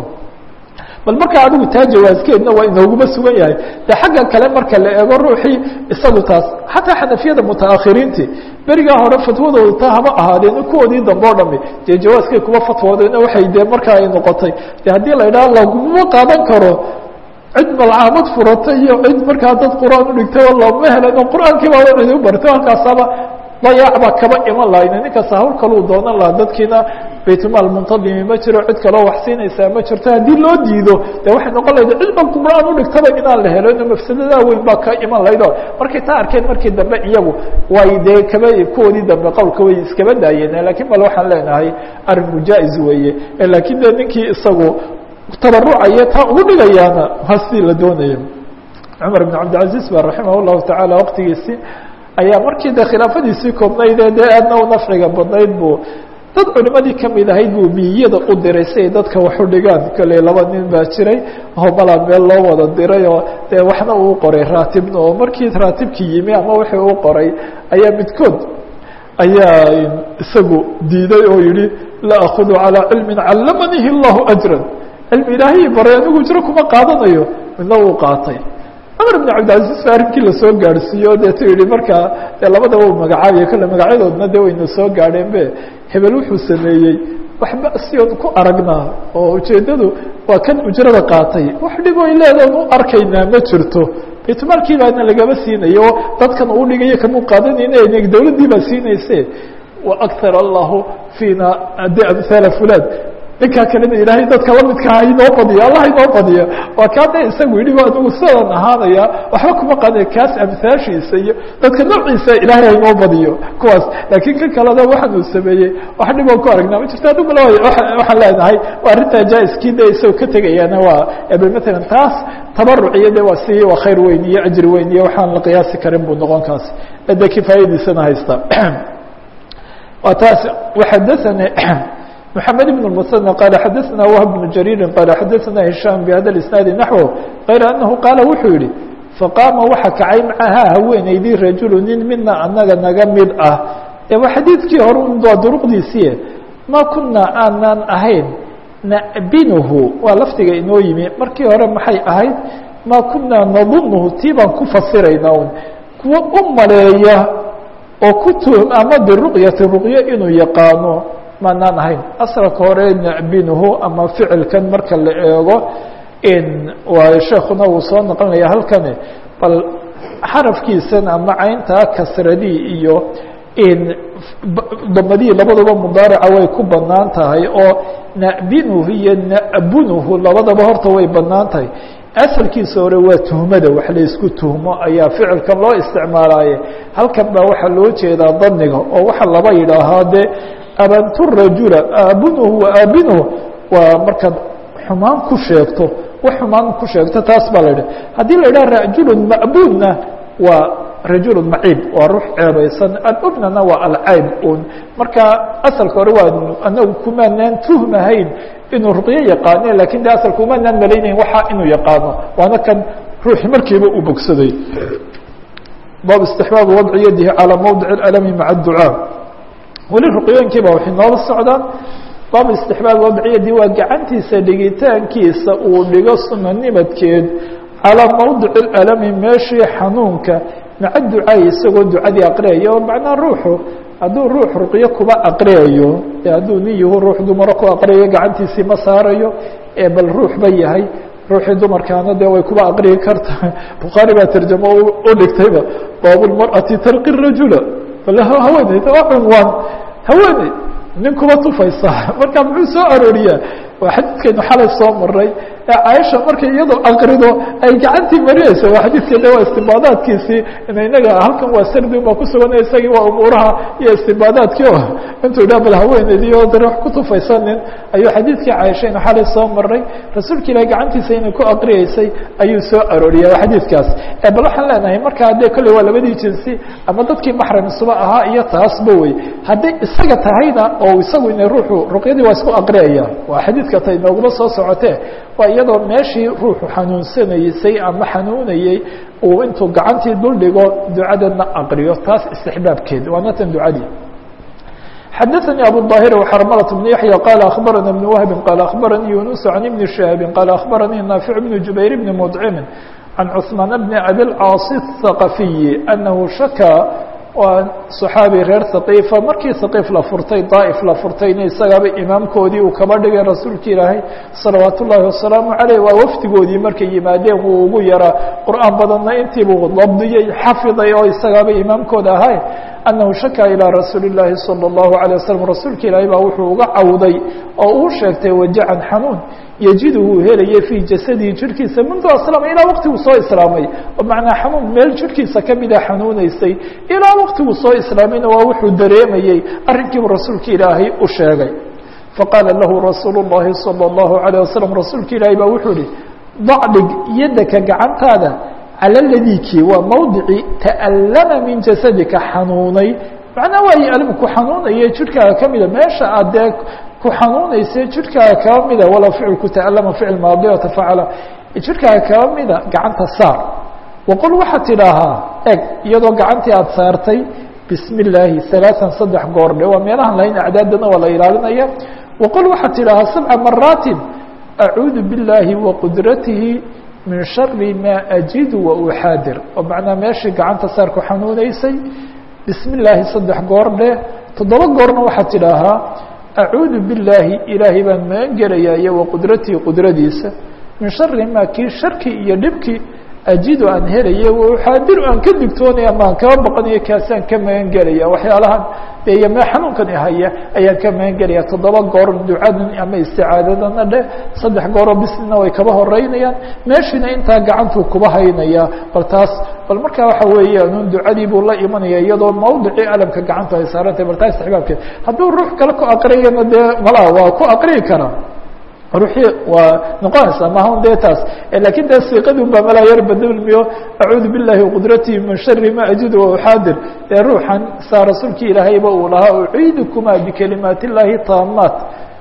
bal marka adigu taa jawaaskeedna waa inooguma sugan yahay de xagga kale marka la eego ruuxii isagu taas xataa xanafiyada mutaakhiriintii berigaa hore fatwadooda ta hama ahaadeen kuwoodii dambe o dhami dee jawaaskay kuba fatwoodeen waxay dee markaa ay noqotay de haddii la idhaha laguma qaadan karo cid malcaamad furatay iyo cid markaa dad qur'aan udhigtay oo looma helan oo qur'aankii baa cidi u bartay halkaasaba dayaac baa kaba iman lahayna ninkaasa hawl kaluu doonan lahaa dadkiina baytmaal muntadimi ma jiro cid kaloo wax siinaysaa ma jirto haddii loo diido de waxay noqon lahayda cid ba qur'aan udhigtaba inaan la helo ino mafsadadaa weyn baa ka iman lahayd o markay taa arkeen markii dambe iyagu way dee kaba kuwoodii dambe qowlka way iskaba daayeen lakiin bal waxaan leenahay arrin mujaa-is weeye lakiin de ninkii isagu tabarucaya taa ugu dhigayaana waa sidii la doonaya cumar ibn cabdilcaziz ba raximah llahu tacaala waqtigiisii ayaa markii de khilaafadiisii koobnayde dee aadna u nafciga badnayd buu dad culimadii kamid ahayd buu miyada u diray si ay dadka wax u dhigaan kolley laba nin baa jiray oo malaa meel loo wada diray oo dee waxna uu qoray raatibna oo markii raatibkii yimi ama wixii uu qoray ayaa midkood ayaa isagu diiday oo yihi la akudu calىa cilmi callamanihi اllahu ajra cilmi ilaahay baray anigu jiro kuma qaadanayo midna uu qaatay cumar ibn cabdilcaziz ba arrinkii lasoo gaadhsiiyo deetu yihi markaa dee labadaba u magacaabiya kolle magacyadoodna de wayna soo gaadheen be hebel wuxuu sameeyey waxba sion ku aragnaa oo ujeeddadu waa kan ujrada qaatay wax dhib oy leedaon u arkaynaa ma jirto baytmaalkii baana lagaba siinayo dadkan uu dhigayo kamuu qaadanayna dawladdii baa siinayse waakar allahu fiina de amhaala fulan ninkaa kalena ilaahay dadka lamidka ha inoo badiyo allah inoo badiyo waa kaa de isagu yidhi anigu sidan ahaanaya waxba kuma qaadaya kaas amhaashiisa iyo dadka noociisa ilaahay ha inoo badiyo kuwaas laakiin kan kalena waxaan uu sameeyey wax dhiboo ku aragnaa ma jirto adiguna waxaan leenahay waa arrintaa jaa-iskii de isagoo ka tegayaana waa matalan taas tabaruc iyo de waa si waa khayr weyn iyo ajri weyn iyo waxaan la qiyaasi karin buu noqon kaas de kifaayadiisana haysta waa taas waxadathani محمد بن المثنى قال xdثna وهب بن جرير قال xdثna هiشام بhda الاسناaد نحو غayر أنه qاaل wuxuu yihi فقاma waxa kacay mعahaa haweeneydii rajul nin mina anaga naga mid ah e waa xadiidkii hore waa duruqdiisii ma kuna aanaan ahayn nabinhu waa lafdiga inoo yimi markii hore maxay ahayd ma kuna nadunhu tii baan ku fasirayna un kuwa u maleeya oo ku tuhum ama biruqyati ruqyo inuu yaqaano maanaan ahayn asalka hore na'binuhu ama ficilkan marka la eego waayo sheekuna uu soo noqonaya halkani bal xarafkiisan ama cayntaa kasradii iyo damadii labaduba mudaarica way ku banaan tahay oo na'binuhu iyo na'bunuhu labadaba horta way banaan tahay asalkiisa hore waa tuhmada wax la isku tuhmo ayaa ficilkan loo isticmaalaaye halkan baa waxaa loo jeedaa daniga oo waxa laba yidhaahaa de abantu rajula aabunuhu wa aabinuhu waa markaad xumaan ku sheegto wax xumaan ku sheegto taas baa la yidhah haddii la yidhaha rajulun ma'buunna waa rajul maciib waa ruux ceebaysan alubnana waa alcayb un marka asalka hore waa anagu kumaanaan tuhmahayn inuu ruqyo yaqaane lakin de asalka umaanaan malaynayn waxa inuu yaqaano waana kan ruuxi markiiba uu bogsaday bab istixbaab wadci yadihi calى mawdic اalami maca اducaa weli ruqyooyinkiiba waxay noola socdaan bab istixbaab wadci yadi waa gacantiisa dhigitaankiisa uu dhigo sunanimadkeed calىa mawdic اalami meeshii xanuunka maca ducaai isagoo ducadii aqriyaya oo macnaa ruuxu hadduu ruux ruqyo kuba aqriyayo e hadduu nin yahu ruux dumaro ku aqriyayo gacantiisii ma saarayo ee bal ruux ba yahay ruuxii dumarkaana dee way kuba aqriyi karta bukhaari baa tarjamo u dhigtayba baabulmar'ati tarqi rajula bal haweeney waa cunwaan haweeney nin kuba tufaysa marka muxuu soo arooriyaa waa xadiidkaynu xalay soo maray ee caaisha markay iyadoo aqrido ay gacantii marinaysa waa xadiidka de waa istibaadaadkiisii inaga halkan waa sardi baa kusugan isagii waa umuuraha iyo istibaadaadkii o intuu dha bal haweeneydii oo dare wax ku tufaysanin ayuu xadiidkii caaishaynu xalay soo maray rasuulka ilahi gacantiisa inay ku aqriyeysay ayuu soo arooriya waa xadiidkaas bal waxaan leenahay markaa dee kolley waa labadii jinsi ama dadkii maxram isuba ahaa iyo taasba wey hadday isaga tahayna oo isagu ina ruuxu ruqyadii waa isku aqriyaya waa xadiidka tay nooguma soo socotee waa iyadoo meeshii ruuxu xanuunsanaysay ama xanuunayey uu intuu gacantii dul dhigo ducadana aqriyo taas istixbaabkeed waana tan ducadii xadaثnي abu الظاhir وxrmlة بن yaحyى qال أخbarana بن وهب qال أخbaranii يuنس عن بن شhهاب qال أخbaranii ناaفع بن جubayr بن مdcm عن cثmaan بن أbي الcاaص الثقفي أنه شhakى waa صxaabi reer ثaqiifa markii ثaqiif la furtay daaئف la furtayna isagaaba imaamkoodii uu kaba dhigay rasuulka ilaahay salawaat ullaahi wasalaamu عaleyh waa wafdigoodii markay yimaadeen wuu ugu yaraa qur'aan badanna intiibuu dabdiyey xafiday oo isagaaba imaamkooda ahay أنه شhakى إلى رasuuل اللahi صلى الله عليه وسلم rasuulka ilaahay baa wuxuu uga cawday oo uu sheegtay wajacan xanuun yجidhu helaya fي jasadihi jirhkiisa منdu aslama ilaa waqtiguu soo islaamay oo macnaa xanuun meel jirhkiisa kamida xanuuneysay ilaa waqtiguu soo islaamayna waa wuxuu dareemayey arrinkiibu rasuulka ilaahay u sheegay faqاala lahu rasuul الlahi صلى الله عليه وسلم rasuulka ilaahay baa wuxuu ihi dacdhig yadaka gacantaada calى ladiki waa mawdici ta'allama min jasadika xanuunay macnaa waa yalimu ku xanuunaya jirhkaaga kamida meesha aad dee ku xanuunaysa jirhkaaga kaba mida walow ficilku ta'allama ficil maadi oo tafacala jirhkaaga kaba mida gacanta saar waqul waxaad tidhaahaa eg iyadoo gacantii aada saartay bismi illaahi alaaan saddex goordhe waa meelahan lahayn acdaadana waa la ilaalinaya waqul waxaad tidhaahaa sabca maraatin acuudu biاllaahi waqdratihi min shari maa ajidu wa uxaadir oo macnaa meeshii gacanta saar ku xanuuneysay bismi illaahi saddex goor dheh toddoba goorna waxaad tidhaahaa acuudu billaahi ilaahay baan magan gelayaa iyo wa qudratii qudradiisa min shari maa kii sharkii iyo dhibkii ajidu aan helaya wa uxaadiru aan ka digtoonaya ama aan kaba baqanayo kaasaan ka magan gelaya waxyaalahan iyo mee xanuunkan ihaya ayaan ka magan gelaya toddoba goor ducadan ama isticaadadana dheh saddex gooroo bislina way kaba horeynayaan meeshiina intaa gacantuu kuba haynaya bal taas bal markaa waxa weeyaan un ducadii buu la imanaya iyadoo mawdicii alamka gacanta ay saarantahay bal taa istixbaabkeed hadduu ruux kale ku aqriyana dee malaa waa ku aqriyi karaa ruuxii waa noqonaysaa mahun dee taas lakin dee siiqadun baa malaa yar badalmiyo acuudu biاllahi waqdratihi min shari ma ajidu wauxaadir ee ruuxan saa rasuulkii ilaahayba uu lahaa uciidukuma bikalimaat اllahi taamaat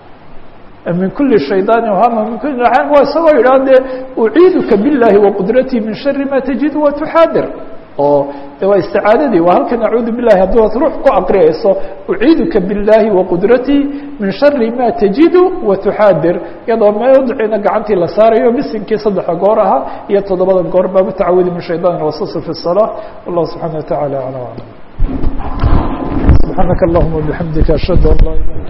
min kuli shayطaani hama min kuli waa isagoo yidhaha dee uciiduka biاllahi waqdratihi min shari ma tajidu watuxaadir oo de waa isticaadadii waa halkan acuudu bilahi haddii ad ruux ku aqriyayso uciiduka biاllaahi waqdratii min shari ma tajidu watuxaadir iyadoo mawdiciina gacantii la saarayo bisinkii saddexa goor ahaa iyo toddobada goor baa mutacawidi min shayطan waswasa fi الصalaaة wallah subxaana wa taعalى alى alam subxaanaka allahuma bixamdika ashhadu an laa ilaha